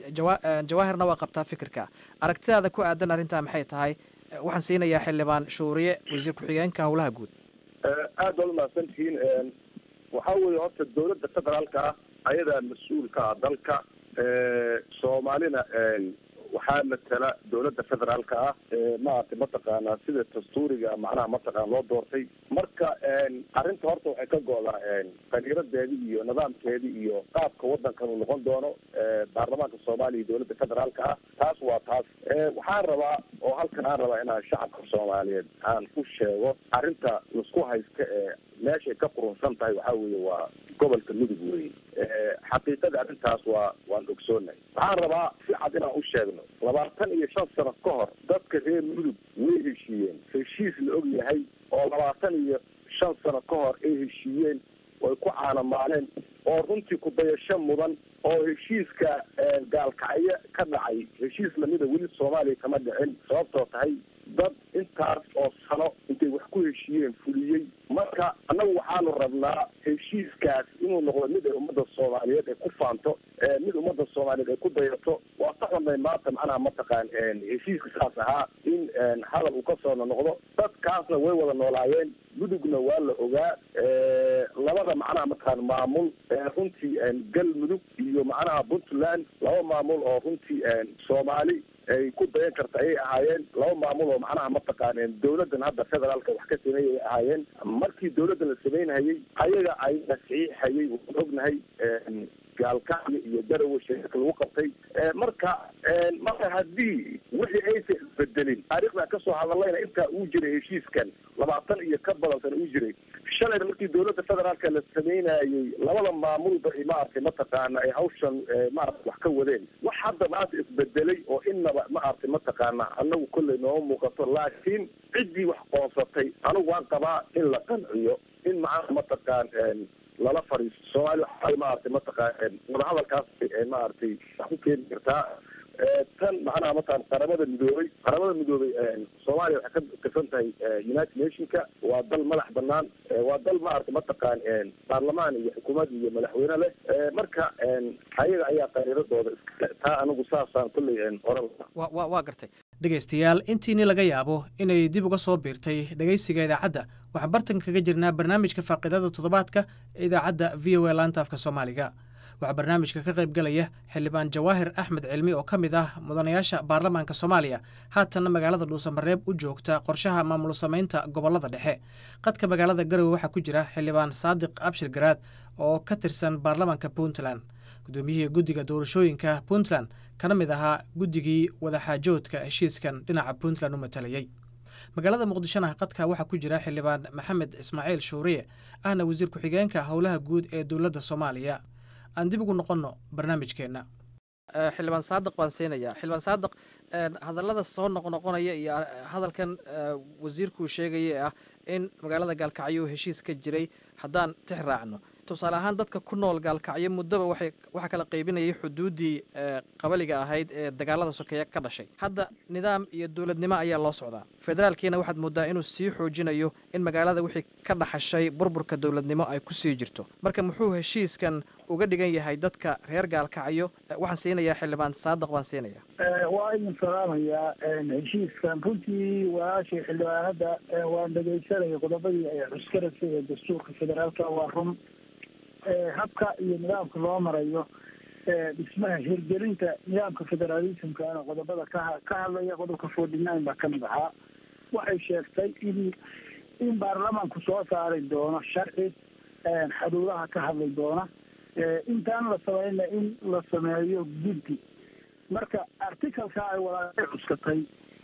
jawa jawaahirna waa qabtaa fikirka aragtidaada ku aadan arrintaa maxay tahay waxaan siinayaa xildhibaan shuuriye wasiir ku-xigeenka howlaha guud aad baad umahadsantihiin waxaa weeye horta dawladda federaalka ah ayadaa mas-uulka ah dalka soomaalina waxaa matala dawladda federaalka ah maaragtay mataqaanaa sida dastuuriga macnaha mataqaana loo doortay marka arrinta horta waxay ka go-daa qaniiradeedi iyo nidaamkeedi iyo qaabka wadankan uu noqon doono baarlamaanka soomaaliya iyo dawladda federaalka ah taas waa taas waxaan rabaa oo halkan aan rabaa inaan shacabka soomaaliyeed aan ku sheego arrinta laisku haysta ee meeshay ka qurunsan tahay waxaa weeye waa gobolka mudug wey xaqiiqada arrintaas waa waan ogsoonahay waxaan rabaa si cad inaan u sheegno labaatan iyo shan sano ka hor dadka reer mudug way heshiiyeen heshiis la og yahay oo labaatan iyo shan sano ka hor ay heshiiyeen way ku caanamaaleen oo runtii kudayasho mudan oo heshiiska gaalkacyo ka dhacay heshiis lamida weli soomaaliya kama dhicin sababtoo tahay dad intaas oo sano intay wax ku heshiiyeen fuliyey marka annagu waxaanu rabnaa heshiiskaas inuu noqdo mid ay ummadda soomaaliyeed ay ku faanto mid ummadda soomaaliyeed ay ku dayato waa ka xunay maanta macnaha mataqaan heshiiska saas ahaa in hadal uu kasoo noqdo dadkaasna way wada noolaayeen mudugna waa la ogaa labada macnaha mataqaan maamul runtii galmudug iyo macnaha puntland laba maamul oo runtii soomaali ay ku dayan karta ayay ahaayeen laba maamul oo macnaha mataqaan dawladdan hadda federaalka wax ka sameeyay ay ahaayeen markii dawladdan la samaynhayay ayaga ay saxiixayay waan ognahay gaalkacyo iyo darawe sheeka lagu qabtay marka marka haddii wixii aysan isbedelin taariikhdan kasoo hadallayna intaa uu jiray heshiiskan labaatan iyo ka badan sana uu jiray shalayna markii dawladda federaalka la sameynayay labada maamulba maaragtay mataqaana ay hawshan maarata wax ka wadeen wax hadda maanta isbedelay oo inaba maaragtay mataqaana anagu kolley nooma muuqato laakiin ciddii wax qoonsatay anigu waan qabaa in la qanciyo in macnaha mataqaan lala fariisto soomaaliya waxay maaragtay mataqaan wadahadalkaas maaragtay wax ku keeni kartaa tan macnaha mataqan qaramada midoobay qaramada midoobay soomaaliya waxay ka tirsan tahay united nationka waa dal madax banaan waa dal maaragtay mataqaan baarlamaan iyo xukuumad iyo madaxweyne leh marka ayaga ayaa qariiradooda iskale taa anigu saasaan kulley oran wa wa waa gartay dhegaystayaal intiini laga yaabo inay dib uga soo biirtay dhegaysiga idaacadda waxaan bartan kaga jirnaa barnaamijka faaqidada toddobaadka ee idaacadda v o a laanta afka soomaaliga waxaa barnaamijka ka qayb galaya xildhibaan jawaahir axmed cilmi oo ka mid ah mudanayaasha baarlamaanka soomaaliya haatanna magaalada dhuusamareeb u joogta qorshaha maamul samaynta gobollada dhexe qadka magaalada garowe waxaa ku jira xildhibaan saadiq abshir garaad oo ka tirsan baarlamaanka puntland guddoomiyihii guddiga doorashooyinka puntland kana mid ahaa guddigii wadaxaajoodka heshiiskan dhinaca puntland u matalayey magaalada muqdishona qadka waxaa ku jira xildhibaan maxamed ismaaciil shuuriye ahna wasiir ku-xigeenka howlaha guud ee dowladda soomaaliya aan dib ugu noqonno barnaamijkeenna xildhibaan saadiq baan siinayaa xildhibaan saadiq hadallada soo noqnoqonaya iyo hadalkan wasiirkuu sheegaya ee ah in magaalada gaalkacyo heshiis ka jiray haddaan tix raacno tusaale ahaan dadka ku nool gaalkacyo muddaba waxay waxaa kala qaybinayay xuduuddii qabaliga ahayd ee dagaalada sokeeye ka dhashay hadda nidaam iyo dowladnimo ayaa loo socdaa federaalkiina waxaad mooddaa inuu sii xoojinayo in magaalada wixii ka dhaxashay burburka dowladnimo ay ku sii jirto marka muxuu heshiiskan uga dhigan yahay dadka reer gaalkacyo waxaan siinayaa xildhibaan saadiq baan siinayaa waa idin salaamayaa heshiiskan runtii walaashii xildhibaanada waan dhegaysanaya qodobadii ay cuskarasay ee dastuurka federaalka waa run habka iyo nidaamka loo marayo dhismaha hirgelinta nidaamka federaalismkana qodobada ka ka hadlaya qodobka forty nine baa kamid ahaa waxay sheegtay in in baarlamaanku soo saari doono sharci xuduudaha ka hadli doona intaan la sameyna in la sameeyo guddi marka articalka ay walaashay cuskatay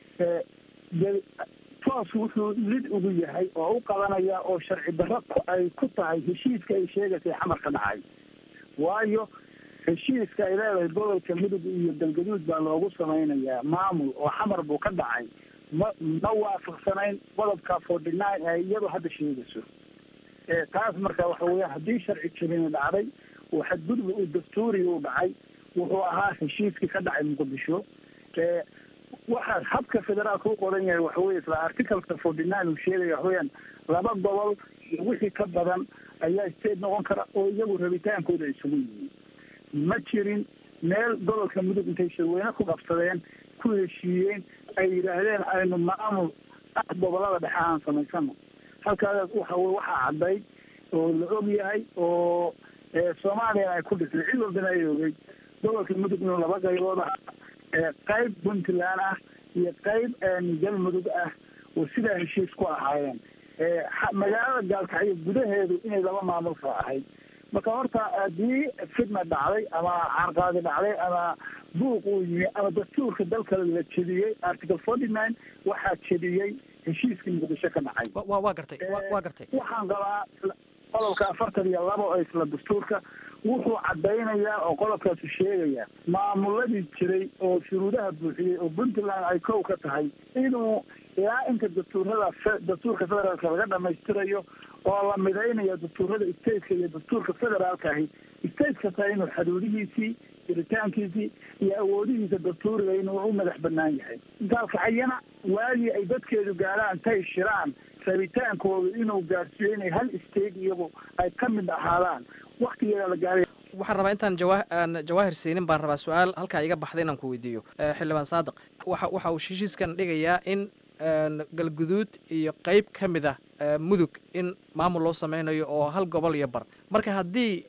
toos wuxuu lid ugu yahay oo u qabanaya oo sharci darro ay ku tahay heshiiska ay sheegaysay xamarka dhacay waayo heshiiska ay leedahay gobolka midug iyo galgaduud baa loogu sameynayaa maamul oo xamar buu ka dhacay ma ma waafaqsanayn qodobka forty nine ee iyadu hadda sheegayso taas marka waxa weya haddii sharci jabini dhacday oo xadgudub uu dastuuriga u dhacay wuxuu ahaa heshiiskii ka dhacay muqdisho waxa habka federaalka u qoran yahay waxa weye isla articalka forty nine uu sheegaya waxaweyaan laba gobol iyo wixii ka badan ayaa state noqon kara oo iyagu rabitaankooda isugu yihiin ma jirin meel gobolka mudug intay shirweyne ku qabsadeen ku heshiiyeen ay yidhaahdeen aynu maamul ah gobolada dhexe aan samaysano halkaas waxa wey waxaa cadday oo la og yahay oo soomaaliyana ay ku dhisay cid walbana ay ogey gobolka mudug inuu laba qaybood ah qayb puntland ah iyo qayb galmudug ah oo sidaa heshiis ku ahaayeen magaalada gaalkacyo gudaheedu inay laba maamul kala ahayd marka horta haddii fidna dhacday ama carqaadi dhacday ama buuq uu yimi ama dastuurka dalka la jediyey article forty nine waxaa jediyey heshiiskii muqdisho ka dhacay wa waa gartay waa gartay waxaan qabaa qodobka afartan iyo laba oo isla dastuurka wuxuu cadaynayaa oo qodobkaasu sheegaya maamuladii jiray oo shuruudaha buuxiyey oo puntland ay kow ka tahay inuu ilaa inta dastuurada dastuurka federaalka laga dhamaystirayo oo la midaynayo dastuurada stateka iyo dastuurka federaalka ahi state kasta inuu xaduudihiisii jiritaankiisii iyo awoodihiisa dastuuriga inuu u madax banaan yahay gaalkacayana waagii ay dadkeedu gaadhaan tay shiraan rabitaankooda inuu gaarsiiyo inay hal state iyagu ay ka mid ahaadaan waktigeeda la gaaray waxaan rabaa intaan jawa aan jawaahir siinin baan rabaa su-aal halkaa iga baxday inaan ku weydiiyo xildhibaan saadiq waxa waxa uu heshiiskan dhigayaa in galguduud iyo qeyb ka mid ah mudug in maamul loo sameynayo oo hal gobol iyo bar marka haddii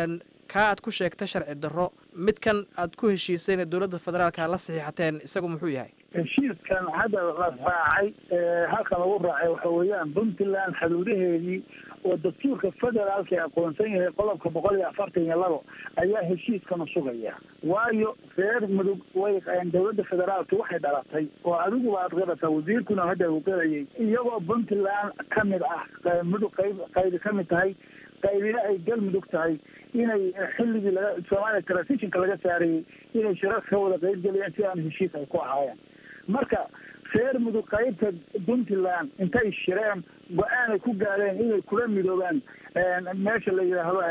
kaa aad ku sheegta sharci darro midkan aad ku heshiisayna dowladda federaalka la saxiixateen isagu muxuu yahay heshiiskan hadda la raacay halkan lagu raacay waxa weeyaan puntland xaduudaheedii oo dastuurka federaalka ee aqoonsan yahay qodobka boqol iyo afartan iyo labo ayaa heshiiskanu sugaya waayo reer mudug way dowladda federaalka waxay dhalatay oo adiguba aad qirataa wasiirkuna hadda uu qirayay iyagoo puntland ka mid ah mudug qayb qaybi ka mid tahay qaybina ay galmudug tahay inay xilligii laga soomaaliya transitionka laga saarayey inay shirar ka wada qayb geliyeen si aan heshiis ay ku ahaayeen marka reer mudug qaybta puntland intay shireen go-aanay ku gaareen inay kula midoobaan meesha la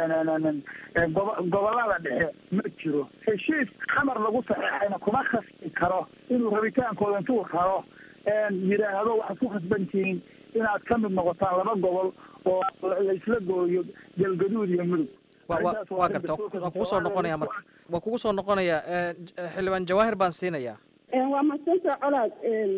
yidhaahdo gobolada dhexe ma jiro heshiis xamar lagu saxeexayna kuma khasbi karo inuu rabitaankooda intuu raro yidhaahdo waxaad ku khasbantihiin inaad ka mid noqotaan laba gobol oo laisla gooyo galgaduud iyo mudug waa garta waa kugu soo noqonaya marka waa kugu soo noqonaya xildhibaan jawaahir baan siinayaa waa mahadsantaa colaad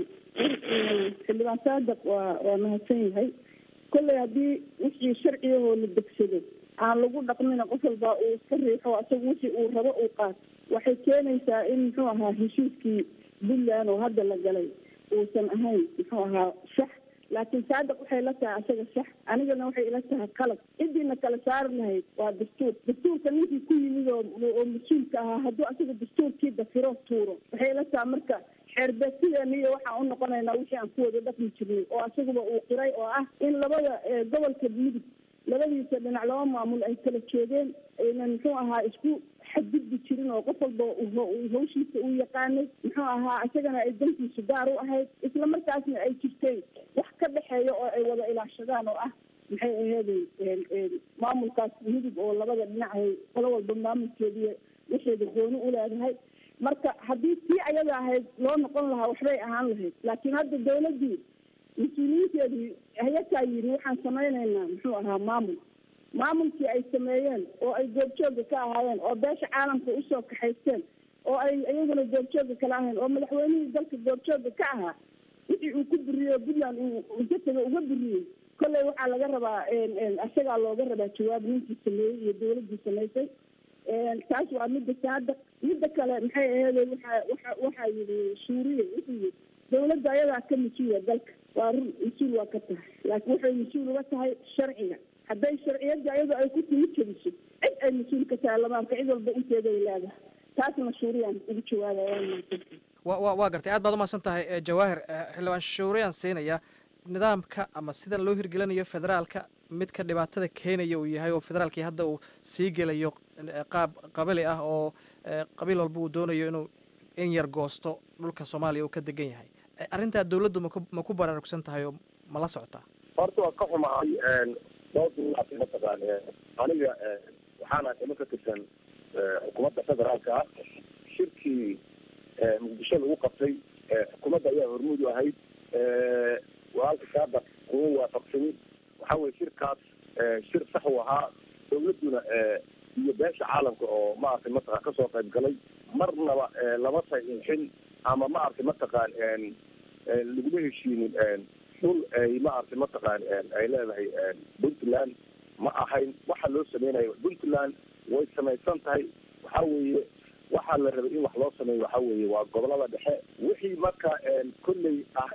xildhibaan saadaq waa waa mahadsan yahay kolley haddii wixii sharciyahoo la degsado aan lagu dhaqmina qof walba uu iska riixo asaga wixii uu rabo uu qaat waxay keenaysaa in muxuu ahaa heshiiskii puntland oo hadda la galay uusan ahayn muxuu ahaa sax laakiin saadaq waxay la tahay asaga sax anigana waxay ila tahay qalad cidiina kala saari lahayd waa dastuur dastuurka ninkii ku yimid oo oo mas-uulka ahaa hadduu asaga dastuurkii dafiro tuuro waxay ila tahay marka xeerbeegsideena iyo waxaan u noqonaynaa wixii aan ku wada dhaqmi jirnay oo asaguba uu qiray oo ah in labada gobolka mudug labadiisa dhinac laba maamul ay kala joogeen aynan muxuu ahaa isku xadgudbi jirin oo qof walba hawshiisa uu yaqaanay muxuu ahaa isagana ay dantiisu gaar u ahayd isla markaasna ay jirtay wax ka dhexeeya oo ay wada ilaashadaan oo ah maxay aheeday maamulkaas mudug oo labada dhinacahay qolo walba maamulkeediiy waxeeda gooni u leedahay marka haddii tii ayada ahayd loo noqon lahaa waxbay ahaan lahayd laakiin hadda dawladdii mas-uuliyiinteedii hayataa yidhi waxaan samaynaynaa muxuu ahaa maamul maamulkii ay sameeyeen oo ay goobjooga ka ahaayeen oo beesha caalamka usoo kaxaysteen oo ay iyaguna goobjooga kala ahayn oo madaxweynihii dalka goobjooga ka ahaa wixii uu ku buriyey puntland uu jataga uga buriyey kolley waxaa laga rabaa isagaa looga rabaa jawaab ninkii sameeyey iyo dawladdii samaysay taas waa midda saada midda kale maxay aheeday waxa waxa waxaa yidhi suuriya wuxuu yidhi dawladda ayadaa ka mas-uula dalka waa run mas-uul waa ka tahay laakiin waxay mas-uul uga tahay sharciga hadday sharciyadda ayado ay ku timi jebiso cid ay mas-uul ka tahay lamaanka cid walba inteeda ay leedahay taasna shuuriyaan ugu jawaabaya wa wa waa gartay aad baad umahadsan tahay jawaahir xildhibaan shuuriyaan siinaya nidaamka ama sidan loo hirgelinayo federaalka midka dhibaatada keenaya uu yahay oo federaalkii hadda uu sii gelayo qaab qabali ah oo qabiil walba uu doonayo inuu in yar goosto dhulka soomaaliya uu ka degan yahay arrintaa dawladdu maku ma ku baraarugsan tahay oo ma la socotaa horta waa ka xumahay dhowr mataqaan aniga waxaana kama ka tirsan xukuumadda federaalka ah shirkii muqdisho lagu qabtay xukuumadda ayaa hormuud u ahayd walaalka saada kuma waafaqsanin waxa weye shirkaas shir sax u ahaa dawladduna iyo beesha caalamka oo maaragtay mataqaan kasoo qayb galay marnaba lama saxiixin ama maaragtay mataqaan laguma heshiinin dhul ay maaragtay mataqaan ay leedahay puntland ma ahayn waxa loo sameynayo puntland way samaysan tahay waxa weeye waxaa la rabay in wax loo sameeyo waxa weeye waa gobolada dhexe wixii marka kolley ah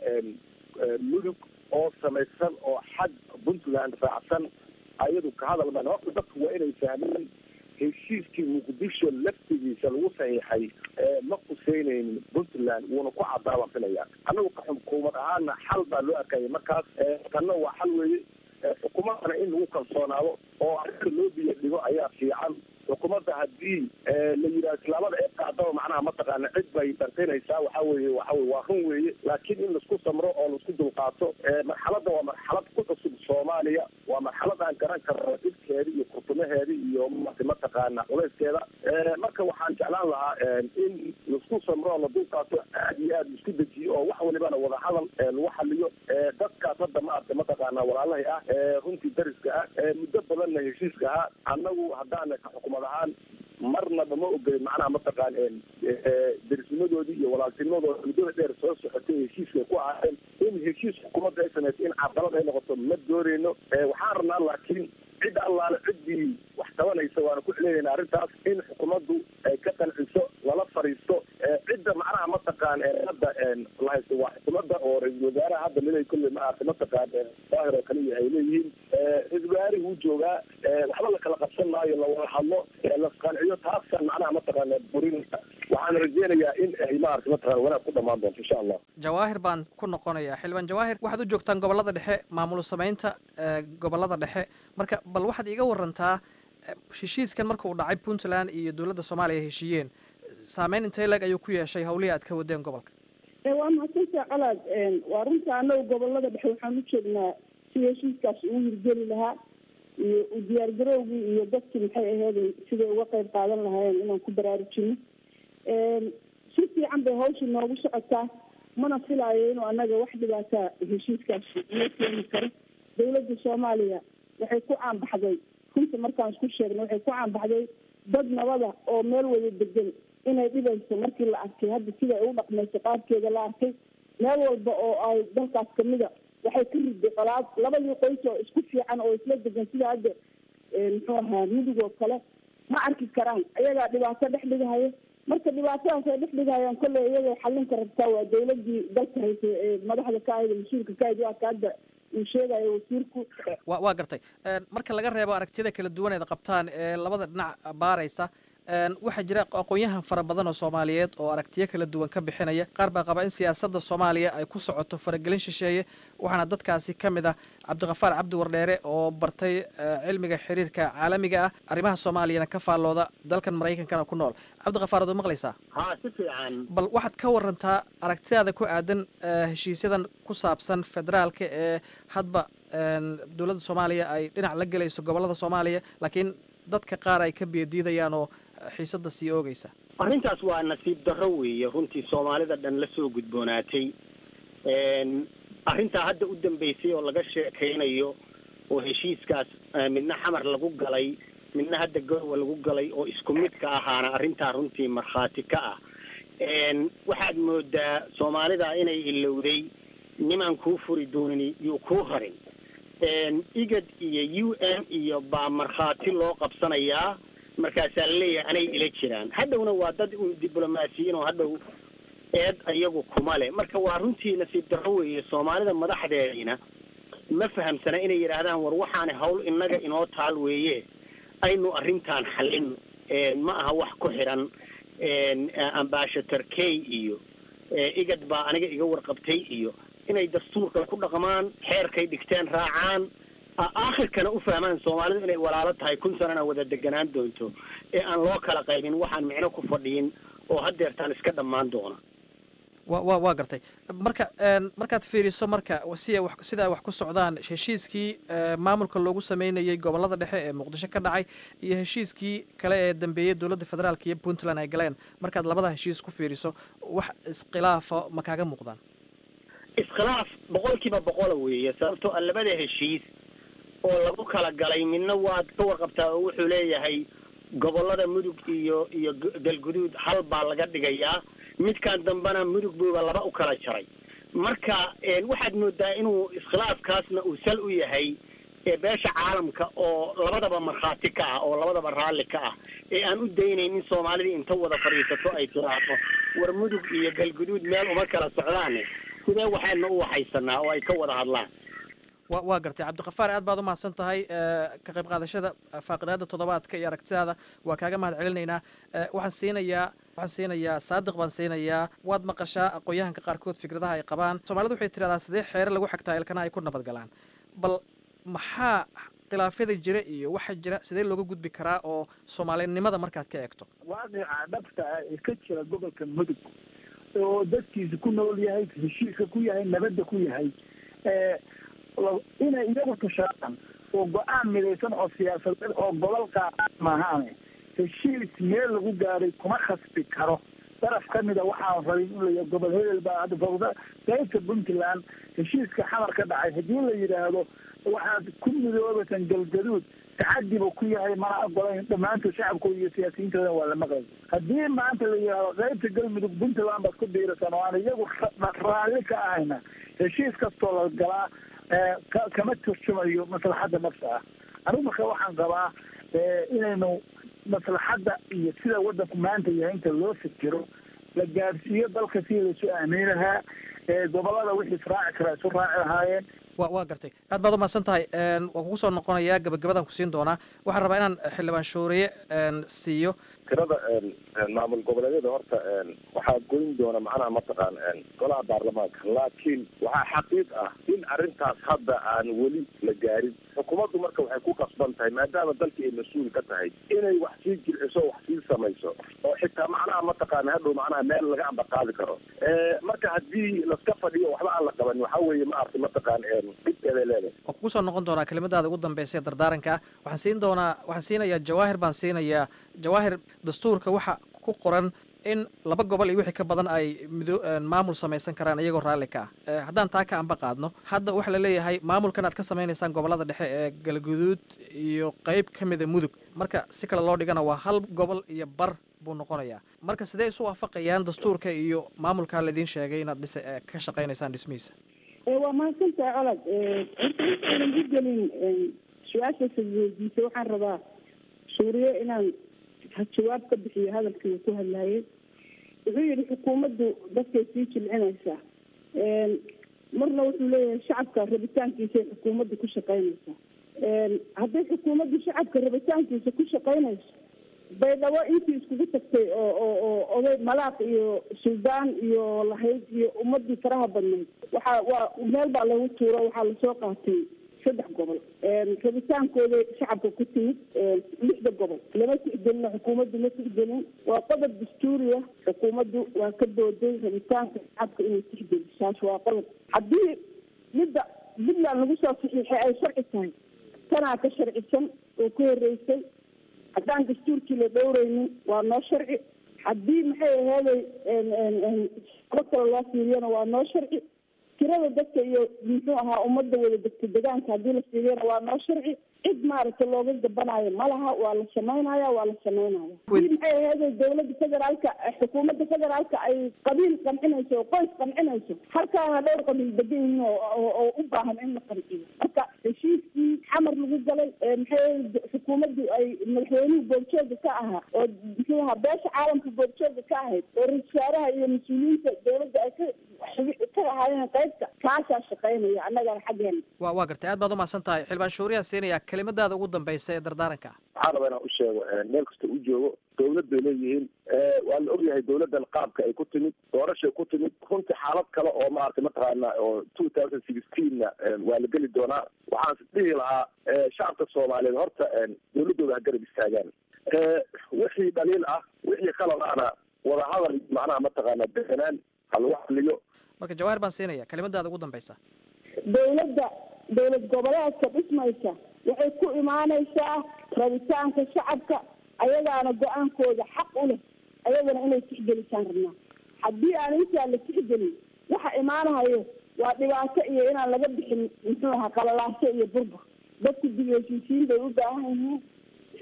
mudug oo samaysan oo xag puntland raacsan ayadu ka hadal maan horta dadku waa inay fahmeen heshiiskii muqdisho laftigiisa lagu saxiixay ma quseyneynin puntland wuuna ku cadaaba filaya annagu ka xukuumad ahaana xal baa loo arkaya markaas tanna waa xal weeye xukuumadana in lagu kalsoonaado oo arrinta loo biyo dhigo ayaa fiican xukuumadda haddii la yidhaha islaamada ee qaadaba macnaha mataqaana cid bay dhartinaysaa waxa weeye waxa weye waa run weeye laakiin in laisku samro oo laisku dulqaato marxaladda waa marxalad ku cusub soomaaliya waa marxalad aan garan karno dhibkeeda iyo kurtumaheeda iyo mati mataqaana culayskeeda marka waxaan jeclaan lahaa in laisku samro oo la dulqaato aad iyo aad laisku dejiyo oo wax walibana wada hadal lagu xaliyo dadkaas hadda maarata mataqaana walaalahay ah runtii dariska ah muddo badanna heshiiska ahaa annagu haddaana ka xukumad ahaan marnaba ma ogelin macnaha mataqaan derisnimadoodii iyo walaaltinimadooda muddada dheer soo socotay heshiiskay ku ahaayeen in heshiis xukuumadda ay samayso in cadalad ay noqoto ma dooneyno waxaan rabnaa laakiin cid allaale ciddii wax qabanaysa waana ku celinaynaa arrintaas in xukuumaddu ay ka qanciso lala fariisto cidda macnaha mataqaan hadda la haysto waa xukuumadda oo ra-iisul wasaaraha hadda miday kolley maarata mataqaan daahir oo kaliya ay leeyihiin ra-isul wasaarihi wuu joogaa waxba la kala qabsan maayo lawada hadlo lasqanciyo taasaan macnaha mataqaana burinaysa waxaan rajeynayaa in ay maarata mataqana wanaag ku dhamaan doonto insha allah jawaahir baan ku noqonayaa xildhibaan jawaahir waxaad u joogtaan gobollada dhexe maamul samaynta gobollada dhexe marka bal waxaad iga warantaa heshiiskan marka uu dhacay puntland iyo dowladda soomaaliya ay heshiiyeen saameyn intee leg ayuu ku yeeshay hawlihii aad ka wadeen gobolka waa mahadsantaa colaad waa runta anagu gobolada dhexe waxaan u joognaa sida heshiiskaas ugu hirgeli lahaa iyo u diyaargarowgii iyo dadkii maxay ahayd siday uga qayb qaadan lahaayeen inaan ku baraarujino si fiican bay hawsha noogu socotaa mana filaayo inuu anaga wax dhibaataa heshiiskaas noo keeni karo dawladda soomaaliya waxay ku caanbaxday runta markaan isku sheegna waxay ku caanbaxday dad nabada oo meel wada degan inay dhibayso markii la arkay hadda sida ay u dhaqmayso qaabkeeda la arkay meel walba oo ay dalkaas kamida waxay ka riday qolaad labadii qoys oo isku fiican oo isla degan sida hadda muxuu ahaa mudug oo kale ma arki karaan ayagaa dhibaato dhex dhigahaya marka dhibaatadaas ay dhex dhigahayaan kolley iyagay xalinka rabtaa waa dawladii dalka haysa ee madaxda ka ahayd mas-uulka ka ahayd waa ka hadda uu sheegayo wasiirku wa waa gartay marka laga reebo aragtiyada kala duwan eed qabtaan ee labada dhinac baaraysa waxaa jira aqoon-yahan fara badan oo soomaaliyeed oo aragtiyo kala duwan ka bixinaya qaar baa qaba in siyaasadda soomaaliya ay ku socoto faragelin shisheeye waxaana dadkaasi ka mid ah cabdikafaar cabdi wardheere oo bartay cilmiga xiriirka caalamiga ah arrimaha soomaaliyana ka faallooda dalkan maraykankana ku nool cabdikafaar ad u maqlaysaa ha si fiican bal waxaad ka warantaa aragtidaada ku aadan heshiisyadan ku saabsan federaalka ee hadba dowladda soomaaliya ay dhinac la gelayso gobollada soomaaliya laakiin dadka qaar ay ka biyadiidayaan oo xiisadda sii oogeysa arrintaas waa nasiib darro weeye runtii soomaalida dhan la soo gudboonaatay arrintaa hadda u dambeysay oo laga sheekaynayo oo heshiiskaas midna xamar lagu galay midna hadda garowa lagu galay oo isku mid ka ahaana arrintaa runtii markhaati ka ah waxaad moodaa soomaalida inay ilowday nimaan kuu furi doonin yuu kuu rarin igad iyo u n iyo baa markhaati loo qabsanayaa markaasaa laleeyahay anay ila jiraan hadhowna waa dad un diblomaasiyiin oo hadhow eed iyagu kuma le marka waa runtii nasiib darro weeye soomaalida madaxdeediina ma fahamsana inay yidhaahdaan war waxaana hawl innaga inoo taal weeye aynu arrintaan xallin ma aha wax ku xidhan ambashator kay iyo igad baa aniga iga warqabtay iyo inay dastuurka ku dhaqmaan xeerkay dhigteen raacaan aakhirkana u fahmaan soomaalidu inay walaalo tahay kun sanana wada deganaan doonto ee aan loo kala qaybin waxaan micno ku fadhiyin oo haddeertaan iska dhammaan doona wa wa waa gartay marka markaad fiiriso marka si wa sida ay wax ku socdaan heshiiskii maamulka loogu sameynayey gobollada dhexe ee muqdisho ka dhacay iyo heshiiskii kale ee dambeeyey dowladda federaalka iyo puntland ay galeen markaad labada heshiis ku fiiriso wax iskhilaafa ma kaaga muuqdaan iskhilaaf boqol kiiba boqola weeye sababtoo a labada heshiis oo lagu kala galay midna waad ka warqabtaa oo wuxuu leeyahay gobollada mudug iyo iyo galguduud hal baa laga dhigayaa midkan dambena mudug buuba laba u kala jaray marka waxaad moodaa inuu iskhilaafkaasna uu sal u yahay beesha caalamka oo labadaba markhaati ka ah oo labadaba raalli ka ah ee aan u daynayn in soomaalida inta wada fadhiisato ay tiraahdo war mudug iyo galguduud meel uma kala socdaane sidee waxayna u waxaysanaa oo ay ka wada hadlaan wa waa gartay cabdikafaar aad baad u mahadsan tahay ka qayb qaadashada faaqidaada toddobaadka iyo aragtidaada waa kaaga mahad celinaynaa waxaan siinayaa waxaan siinayaa saadiq baan siinayaa waad maqashaa aqoon-yahanka qaarkood fikradaha ay qabaan soomaalida waxay tirahdaa sidee xeere lagu xagtaa ilkana ay ku nabad galaan bal maxaa khilaafyada jira iyo waxa jira sidee looga gudbi karaa oo soomaalinimada markaad ka eegto waaqica dhabta ah ee ka jira gobolka mudug oo dadkiisa ku nool yahay heshiiska ku yahay nabadda ku yahay inay iyagu tashadaan oo go-aan midaysan oo siyaasadeed oo gobol qaada maahaane heshiis meel lagu gaaray kuma khasbi karo daraf ka mida waxaan rabin in la gobol hebel baa hadda fawda qaybta puntland heshiiska xamar ka dhacay haddii la yidhaahdo waxaad ku midoobasan galgaduud tacadi buu ku yahay mana ogolayn dhammaantood shacabkooda iyo siyaasiyiintooda waa la maqlay haddii maanta la yidhaahdo qaybta galmudug puntland baad ku biirasan oo aan iyagu raalli ka ahayna heshiis kastoo la galaa kama turjumayo maslaxadda nafsa ah anigu marka waxaan qabaa inaynu maslaxadda iyo sida waddanku maanta yahay inta loo fikiro la gaadhsiiyo dalka si laisu aamini lahaa gobolada wixii israaci karaa isu raaci lahaayeen wa waa gartay aad baad umahadsan tahay waan kugu soo noqonayaa gabagabadaan kusiin doonaa waxaan rabaa inaan xildhibaan shuuriye siiyo tirada maamul goboleedyada horta waxaa goyn doona macnaha mataqaan golaha baarlamaanka laakiin waxaa xaqiiq ah in arrintaas hadda aan weli la gaarin xukuumaddu marka waxay ku qasban tahay maadaama dalkii ay mas-uul ka tahay inay wax sii jirciso wax sii samayso oo xitaa macnaha mataqaana hadhow macnaha meel laga ambaqaadi karo marka haddii laska fadhiyo waxba aan la qaban waxaa weeye ma arti mataqaan dhibkeeday leedahay waan kugu soo noqon doonaa kelimadaada ugu dambeysa ee dardaaranka ah waxaan siin doonaa waxaan siinayaa jawaahir baan siinayaa jawaahir dastuurka waxa ku qoran in laba gobol iyo wixii ka badan ay mido maamul samaysan karaan iyagoo raalli ka ah haddaan taa ka amba qaadno hadda waxaa la leeyahay maamulkan aad ka samaynaysaan gobolada dhexe ee galguduud iyo qeyb ka mida mudug marka si kale loo dhigana waa hal gobol iyo bar buu noqonayaa marka sidee isu waafaqayaan dastuurka iyo maamulkaa laidiin sheegay inaad dhis ka shaqaynaysaan dhismihiisa waa mahadsantahay colad horta u gelin su-aashaasa weydiisay waxaan rabaa suuriye inaan jawaab ka bixiyo hadalkii uu ku hadlayay wuxuu yihi xukuumaddu dadkay sii jilcinaysaa marna wuxuu leeyahay shacabka rabitaankiisay xukuumaddu ku shaqaynaysaa hadday xukuumaddu shacabka rabitaankiisa ku shaqaynayso baydhabo intii iskugu tagtay oo oo oo oday malaaq iyo suldaan iyo lahayd iyo ummadii faraha badnayd waxaa waa meel baa lagu tuuro waxaa lasoo qaatay saddex gobol rabitaankooda shacabka ku timid lixda gobol lama tixgelino xukuumaddu ma tixgelin waa qodob dastuuriya xukuumaddu waa ka booday rabitaanka shacabka inay tixgeli saas waa qodob haddii midda puntland lagu soo saxiixay ay sharci tahay tanaa ka sharcisan oo ka horeysay haddaan dastuurkii la dhowreynin waa noo sharci haddii maxay aheeday alo kale loo fiiriyana waa noo sharci tirada dadka iyo muxuu ahaa ummadda wada degta degaanka haddii la fiiriyana waa noo sharci cid maaragtay looga gabanaayo ma laha waa la samaynaya waa la samaynaya haddii maxay aheeday dawladda federaalka xukuumadda federaalka ay qabiil qancinayso oo qoys qancinayso halkaana dhowr qabiil degan yihiin oo oo u baahan in la qanciyo marka heshiiskii xamar lagu galay maxay xukuumaddu ay madaxweynuhu boogjooga ka ahaa oo muxuu ahaa beesha caalamka boogjooga ka ahayd oo ra-isul wasaaraha iyo mas-uuliyiinta dawladda ay ka ka ahaayeen qaybta kaasaa shaqaynaya annagana xaggeena wa waa gartay aad baad umahadsan tahay xildhibaan shuuriyaan siinaya kelimadaada ugu dambeysa ee dardaaranka waxaan rabaa inaan u sheego meel kasta u joogo dawlad bay leeyihiin waa la ogyahay dawladdan qaabka ay ku timid doorashay ku timid runtii xaalad kale oo maaragtay mataqaana oo two thousand sixteenna waa la geli doonaa waxaan dhihi lahaa shacabka soomaaliyeed horta dawladdooda ha garab istaagaan wixii dhaliil ah wixii qalad ahna wadahadal macnaha mataqaana deganaan ha lagu hadliyo marka jawaahir baan siinaya kelimadaada ugu dambeysa dawladda dawlad goboleedka dhismaysa waxay ku imaanaysaa rabitaanka shacabka ayagaana go-aankooda xaq u leh ayagana inay tixgelisaan rabnaa haddii aan intaa la tixgelin waxa imaanahayo waa dhibaato iyo inaan laga bixin muxuu ahaa qalalaaso iyo burbur dadku dib heshiisiin bay u baahan yihiin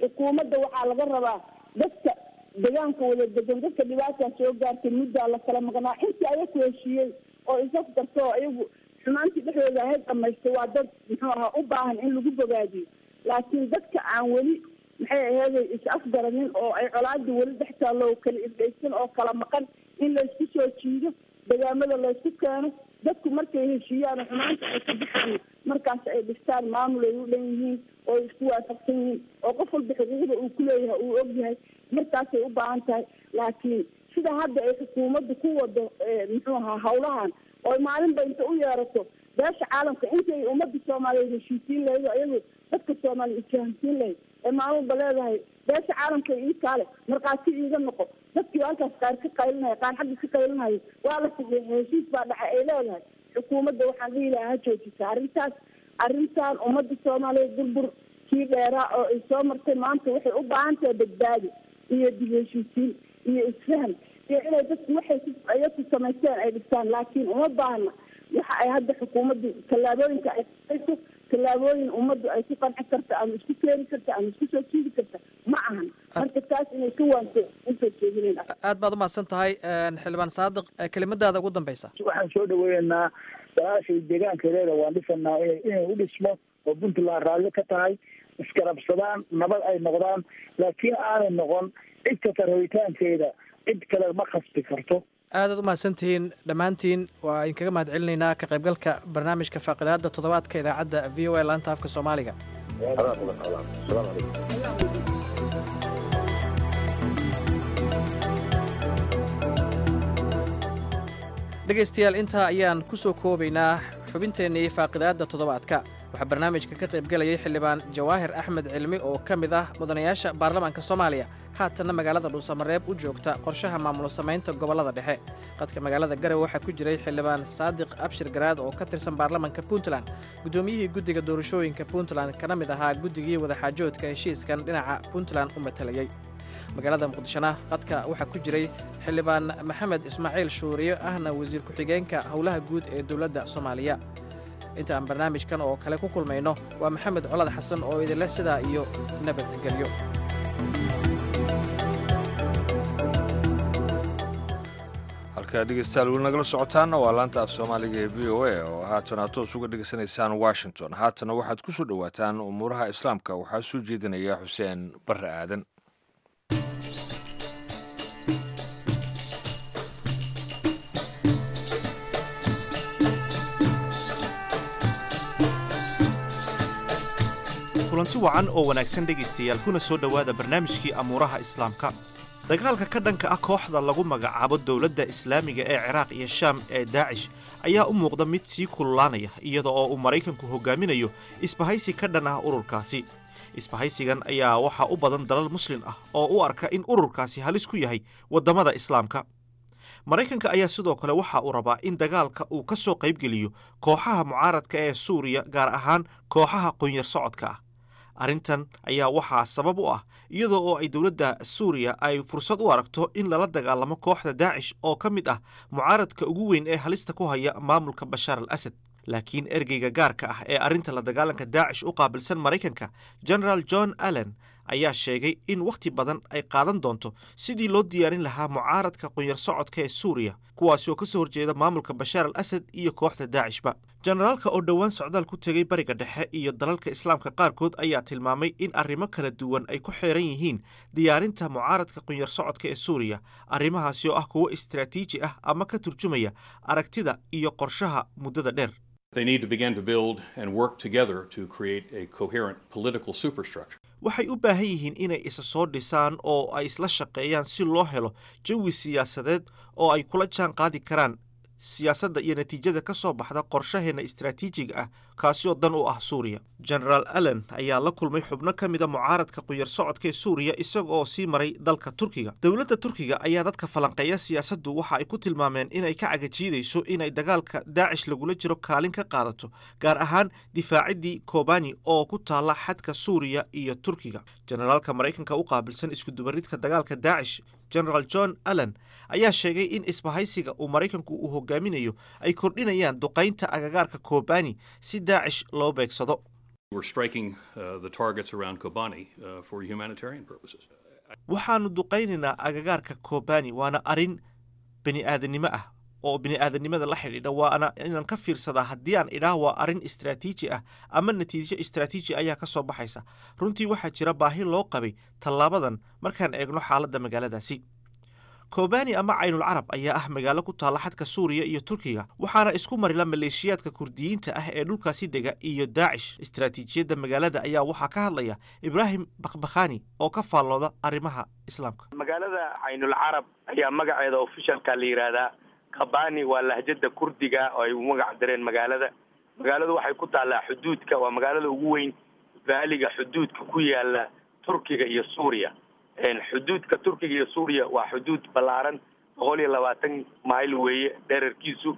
xukuumadda waxaa laga rabaa dadka deegaanka wada degan dadka dhibaataa soo gaartay muddaa la kala maqnaa intii ayaku heshiiyey oo isaf garto oo iyagu xumaantii dhexdooda ahayd dhamaystay waa dad muxuu ahaa u baahan in lagu bogaadiyo laakiin dadka aan weli maxay aheeday is afgaranin oo ay colaadii weli dhex taallo oo kala irdhaysan oo kala maqan in laysku soo jiido degaamada laysku keeno dadku markay heshiiyaan xumaanta ay ka baxaan markaas ay dhistaan maamul ay u dhan yihiin oo ay isku waafaqsan yihiin oo qof walba xuquuqda uu ku leeyahay uu og yahay markaasay u baahan tahay laakiin sida hadda ay xukuumaddu ku wado muxuu ahaa hawlahan oo maalinba inta u yeerato beesha caalamka intay ummadda soomaaliyeed heshiisiin lahayd oo iyagu dadka soomaaliya isfahamsiin lahayd ee maalinba leedahay beesha caalamka ii kaale markhaati iiga noqo dadkii halkaas qaar ka qaylinaya qaar xagga ka qaylinaya waa la saxiixay heshiis baa dhacay ay leedahay xukuumadda waxaan dhihi lahaa ha joojisa arrintaas arrintan ummadda soomaaliyeed burbur kii dheeraa oo ay soo martay maanta waxay u baahan tahay badbaadi iyo dib heshiisiin iyo isfaham iyo inay dadku waxay ayaku samaysteen ay dhistaan laakiin uma baahna waxa ay hadda xukuumaddu tallaabooyinka ay qaayso tallaabooyin ummaddu ay ku qanci karta ama isku keeni karta ama isku soo jiidi karta ma ahan marka taas inay ka waanto usoo jeedinayna aad baad umahadsan tahay xildhibaan saadiq kelimadaada ugu dambeysa waxaan soo dhaweeynaa walaashay deegaankeedeeda waan dhisanaa ina inay u dhismo oo puntland raalli ka tahay iskarabsadaan nabad ay noqdaan laakiin aanay noqon cid kasta rabitaankeeda cid kale ma khasbi karto aadaad u mahadsantihiin dhammaantiin waa idinkaga mahad celinaynaa ka qaybgalka barnaamijka faaqidaada toddobaadka idaacadda v o a laanta afka soomaaliga dhegaystayaal intaa ayaan ku soo koobaynaa xubinteennii faaqidaadda toddobaadka waxaa barnaamijka ka qaybgelayay xildhibaan jawaahir axmed cilmi oo ka mid ah mudanayaasha baarlamaanka soomaaliya haatanna magaalada dhuusamareeb u joogta qorshaha maamul samaynta gobollada dhexe qadka magaalada garowe waxaa ku jiray xildhibaan saadiq abshir garaad oo ka tirsan baarlamaanka puntland guddoomiyihii guddiga doorashooyinka puntland kana mid ahaa guddigii wadaxaajoodka heshiiskan dhinaca puntland u matalayey magaalada muqdishona qadka waxaa ku jiray xildhibaan maxamed ismaaciil shuuriyo ahna wasiir ku-xigeenka howlaha guud ee dowladda soomaaliya inta aan barnaamijkan oo kale ku kulmayno waa maxamed colad xasan oo idinleh sidaa iyo nabadgelyo halkaa dhegeystayaal weli nagala socotaanna waa laanta af soomaaliga ee v o a oo haatan aad toos uga dhegaysanaysaan washington haatana waxaad ku soo dhowaataan umuuraha islaamka waxaa soo jeedinaya xuseen barre aadan kulanti wacan oo wanaagsan dhegaystayaal kuna soo dhowaada barnaamijkii amuuraha islaamka dagaalka ka dhanka ah kooxda lagu magacaabo dowladda islaamiga ee ciraaq iyo shaam ee daacish ayaa u muuqda mid sii kululaanaya iyada oo uu maraykanku hogaaminayo isbahaysi ka dhan ah ururkaasi isbahaysigan ayaa waxaa u badan dalal muslim ah oo u arka in ururkaasi halis ku yahay waddamada islaamka maraykanka ayaa sidoo kale waxa uu rabaa in dagaalka uu ka soo qaybgeliyo kooxaha mucaaradka ee suuriya gaar ahaan kooxaha qunyar socodka ah arrintan ayaa waxaa sabab u ah iyadoo oo ay dowladda suuriya ay fursad u aragto in lala dagaalamo kooxda daacish oo ka mid ah mucaaradka ugu weyn ee halista ku haya maamulka bashaar al asad laakiin ergeyga gaarka ah ee arrinta la dagaalanka daacish u qaabilsan maraykanka generaal john allen ayaa sheegay in wakhti badan ay qaadan doonto sidii loo diyaarin lahaa mucaaradka qunyar socodka ee suuriya kuwaasi oo ka soo horjeeda maamulka bashaar al asad iyo kooxda daacishba jenaraalka oo dhowaan socdaal ku tegay bariga dhexe iyo dalalka islaamka qaarkood ayaa tilmaamay in arrimo kala duwan ay ku xeeran yihiin diyaarinta mucaaradka qunyar socodka ee suuriya arrimahaasi oo ah kuwo istaraatiiji ah ama ka turjumaya aragtida iyo qorshaha muddada dheer They need to begin to build and work together to create a coherent political superstructure. waxay u baahan yihiin inay isa soo dhisaan oo ay isla shaqeeyaan si loo helo jawi siyaasadeed oo ay kula jaan qaadi karaan siyaasadda iyo natiijada ka soo baxda qorshaheenna istaraatiijiga ah kaasi oo dan u ah suuriya genaraal allen ayaa la kulmay xubno ka mida mucaaradka qunyar socodka ee suuriya isaga oo sii maray dalka turkiga dowladda turkiga ayaa dadka falanqeeya siyaasaddu waxa ay ku tilmaameen inay ka cagajiidayso inay dagaalka daacish lagula jiro kaalin ka qaadato gaar ahaan difaaciddii kobani oo ku taalla xadka suuriya iyo turkiga generaalka maraykanka u qaabilsan iskudubaridka dagaalka daacish genaraal john allen ayaa sheegay in isbahaysiga uu maraykanku uu hogaaminayo ay kordhinayaan duqaynta agagaarka kobani si daacish loo beegsado We're striking uh, the targets around Kobani uh, for humanitarian purposes. waxaannu duqaynaynaa agagaarka kobani waana arrin bini aadannimo ah oo bini aadannimada la xidhiidha waana inaan ka fiirsadaa haddii aan idhaah waa arrin istraatiiji ah ama natiijo istraatiiji ayaa ka soo baxaysa runtii waxaa jira baahi loo qabay tallaabadan markaan eegno xaaladda magaaladaasi kobani ama caynul carab ayaa ah magaalo ku taalla xadka suuriya iyo turkiga waxaana isku marila maleeshiyaadka kurdiyiinta ah ee dhulkaasi dega iyo daacish istraatiijiyadda magaalada ayaa waxaa ka hadlaya ibraahim bakhbakhani oo ka faallooda arrimaha islaamka magaalada caynul carab ayaa magaceeda ofishalka la yidhaahdaa kabani waa lahjada kurdiga oo ay u magac dareen magaalada magaaladu waxay ku taallaa xuduudka waa magaalada ugu weyn baaliga xuduudka ku yaala turkiga iyo suuriya xuduudka turkiga iyo suuriya waa xuduud ballaaran boqol iyo labaatan mayl weeye dherarkiisu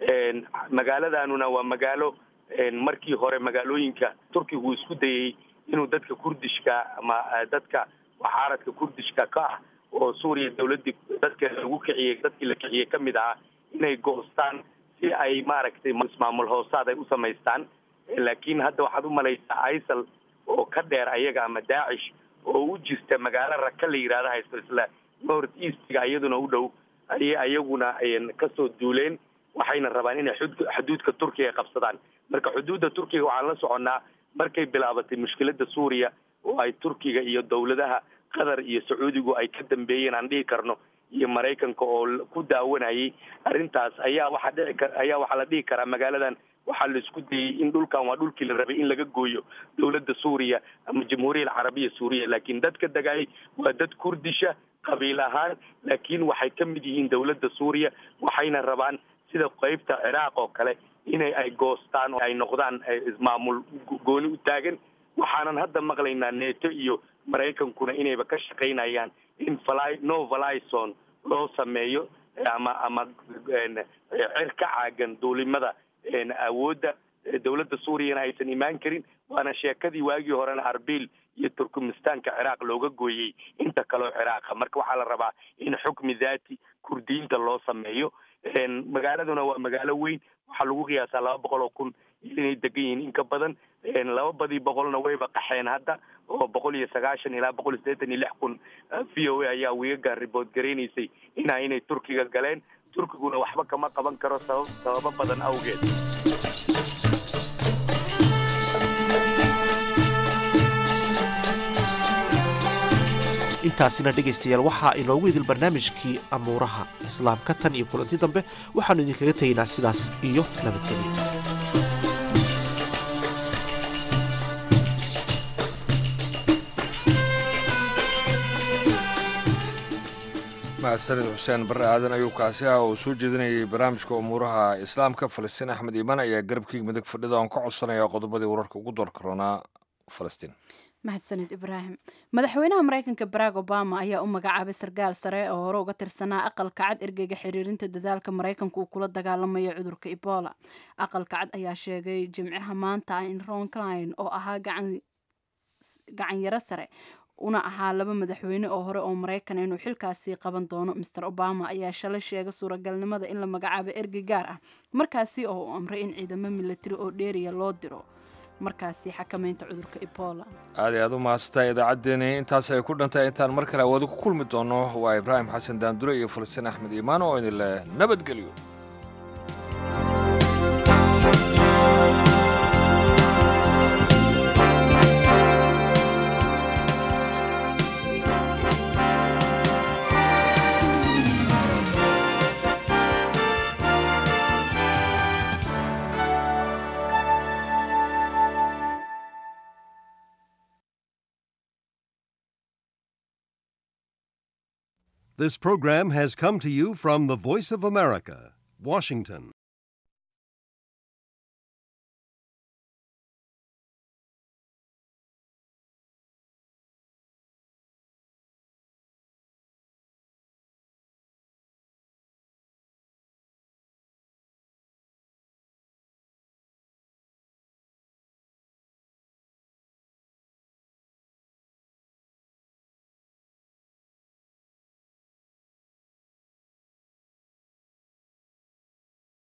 magaaladanuna waa magaalo markii hore magaalooyinka turkiga uu isku dayey inuu dadka kurdishka ama dadka waxaaradka kurdishka ka ah oo suuriya dawladdii dadka lagu kiciyey dadkii la kiciyey ka mid ahaa inay goostaan si ay maaragtay ismaamul hoosaad ay u samaystaan laakiin hadda waxaad u malaysaa isal oo ka dheer ayaga ama daacish oo u jirta magaalo raka la yidhahda haysto isla north eastga iyaduna u dhow ayay ayaguna kasoo duuleen waxayna rabaan inay xuduudka turkiga qabsadaan marka xuduudda turkiga waxaan la soconnaa markay bilaabatay mushkilada suuriya oo ay turkiga iyo dowladaha qatar iyo sacuudigu ay ka dambeeyeen aan dhihi karno iyo maraykanka oo ku daawanayay arrintaas ayaa waxaa dhici kar ayaa waxaa la dhihi karaa magaaladan waxaa la isku dayey in dhulkan waa dhulkii la rabay in laga gooyo dowladda suuriya ama jamhuuriya alcarabiya suuriya laakiin dadka degayay waa dad kurdisha qabiil ahaan laakiin waxay ka mid yihiin dowladda suuriya waxayna rabaan sida qeybta ciraaq oo kale inay ay goostaan oo ay noqdaan ismaamul gooni u taagan waxaanan hadda maqlaynaa neeto iyo maraykankuna inayba ka shaqaynayaan in fly no valison loo sameeyo ama ama cir ka caagan duulimada awoodda dowladda suuriyana aysan imaan karin waana sheekadii waagii horena arbil iyo turkmistaanka ciraaq looga gooyey inta kaleo ciraaqa marka waxaa la rabaa in xukmi daati kurdiyiinta loo sameeyo magaaladuna waa magaalo weyn waxaa lagu qiyaasaa laba boqol oo kun inay degan yihiin in ka badan laba badii boqolna wayba qaxeen hadda oo boqol iyo sagaashan ilaa boqol iyo siddeetan iyo lix kun v o a ayaa wiigaga ribood garaynaysay ina inay turkiga galeen turkiguna waxba kama qaban karo sabab sababo badan awgeed intaasina dhegaystayaal waxaa inoogu idil barnaamijkii amuuraha islaamka tan iyo kulanti dambe waxaannu idinkaga tegaynaa sidaas iyo nabadgelyo mahadsanid xuseen barre aadan ayuu kaasi ah oo soo jeedinayay barnaamijka umuuraha islaamka falastiin axmed iimaan ayaa garabkii midig fadhida oon ka codsanaya qodobadii wararka ugu door karoonaa falastiin mahadsanid ibraahim madaxweynaha maraykanka barack obama ayaa u magacaabay sarkaal sare oo hore uga tirsanaa aqalka cad ergeyga xiriirinta dadaalka maraykanka uu kula dagaalamayo cudurka ebola aqalka cad ayaa sheegay jimcaha maanta in ron cline oo ahaa gacan yaro sare una ahaa laba madaxweyne oo hore oo maraykan inuu xilkaasi qaban doono master obama ayaa shalay sheegay suuragalnimada in la magacaabo ergey gaar ah markaasi oo uu amray in ciidamo milatari oo dheeriya loo diro markaasi xakamaynta cudurka ebola aad i aad u mahadsantahay idaacaddeenii intaas ay ku dhantahay intaan mar kale awoodi ku kulmi doono waa ibraahim xasan daandure iyo falastiin axmed iimaan oo idin leh nabadgelyo This program has come to you from the Voice of America, Washington.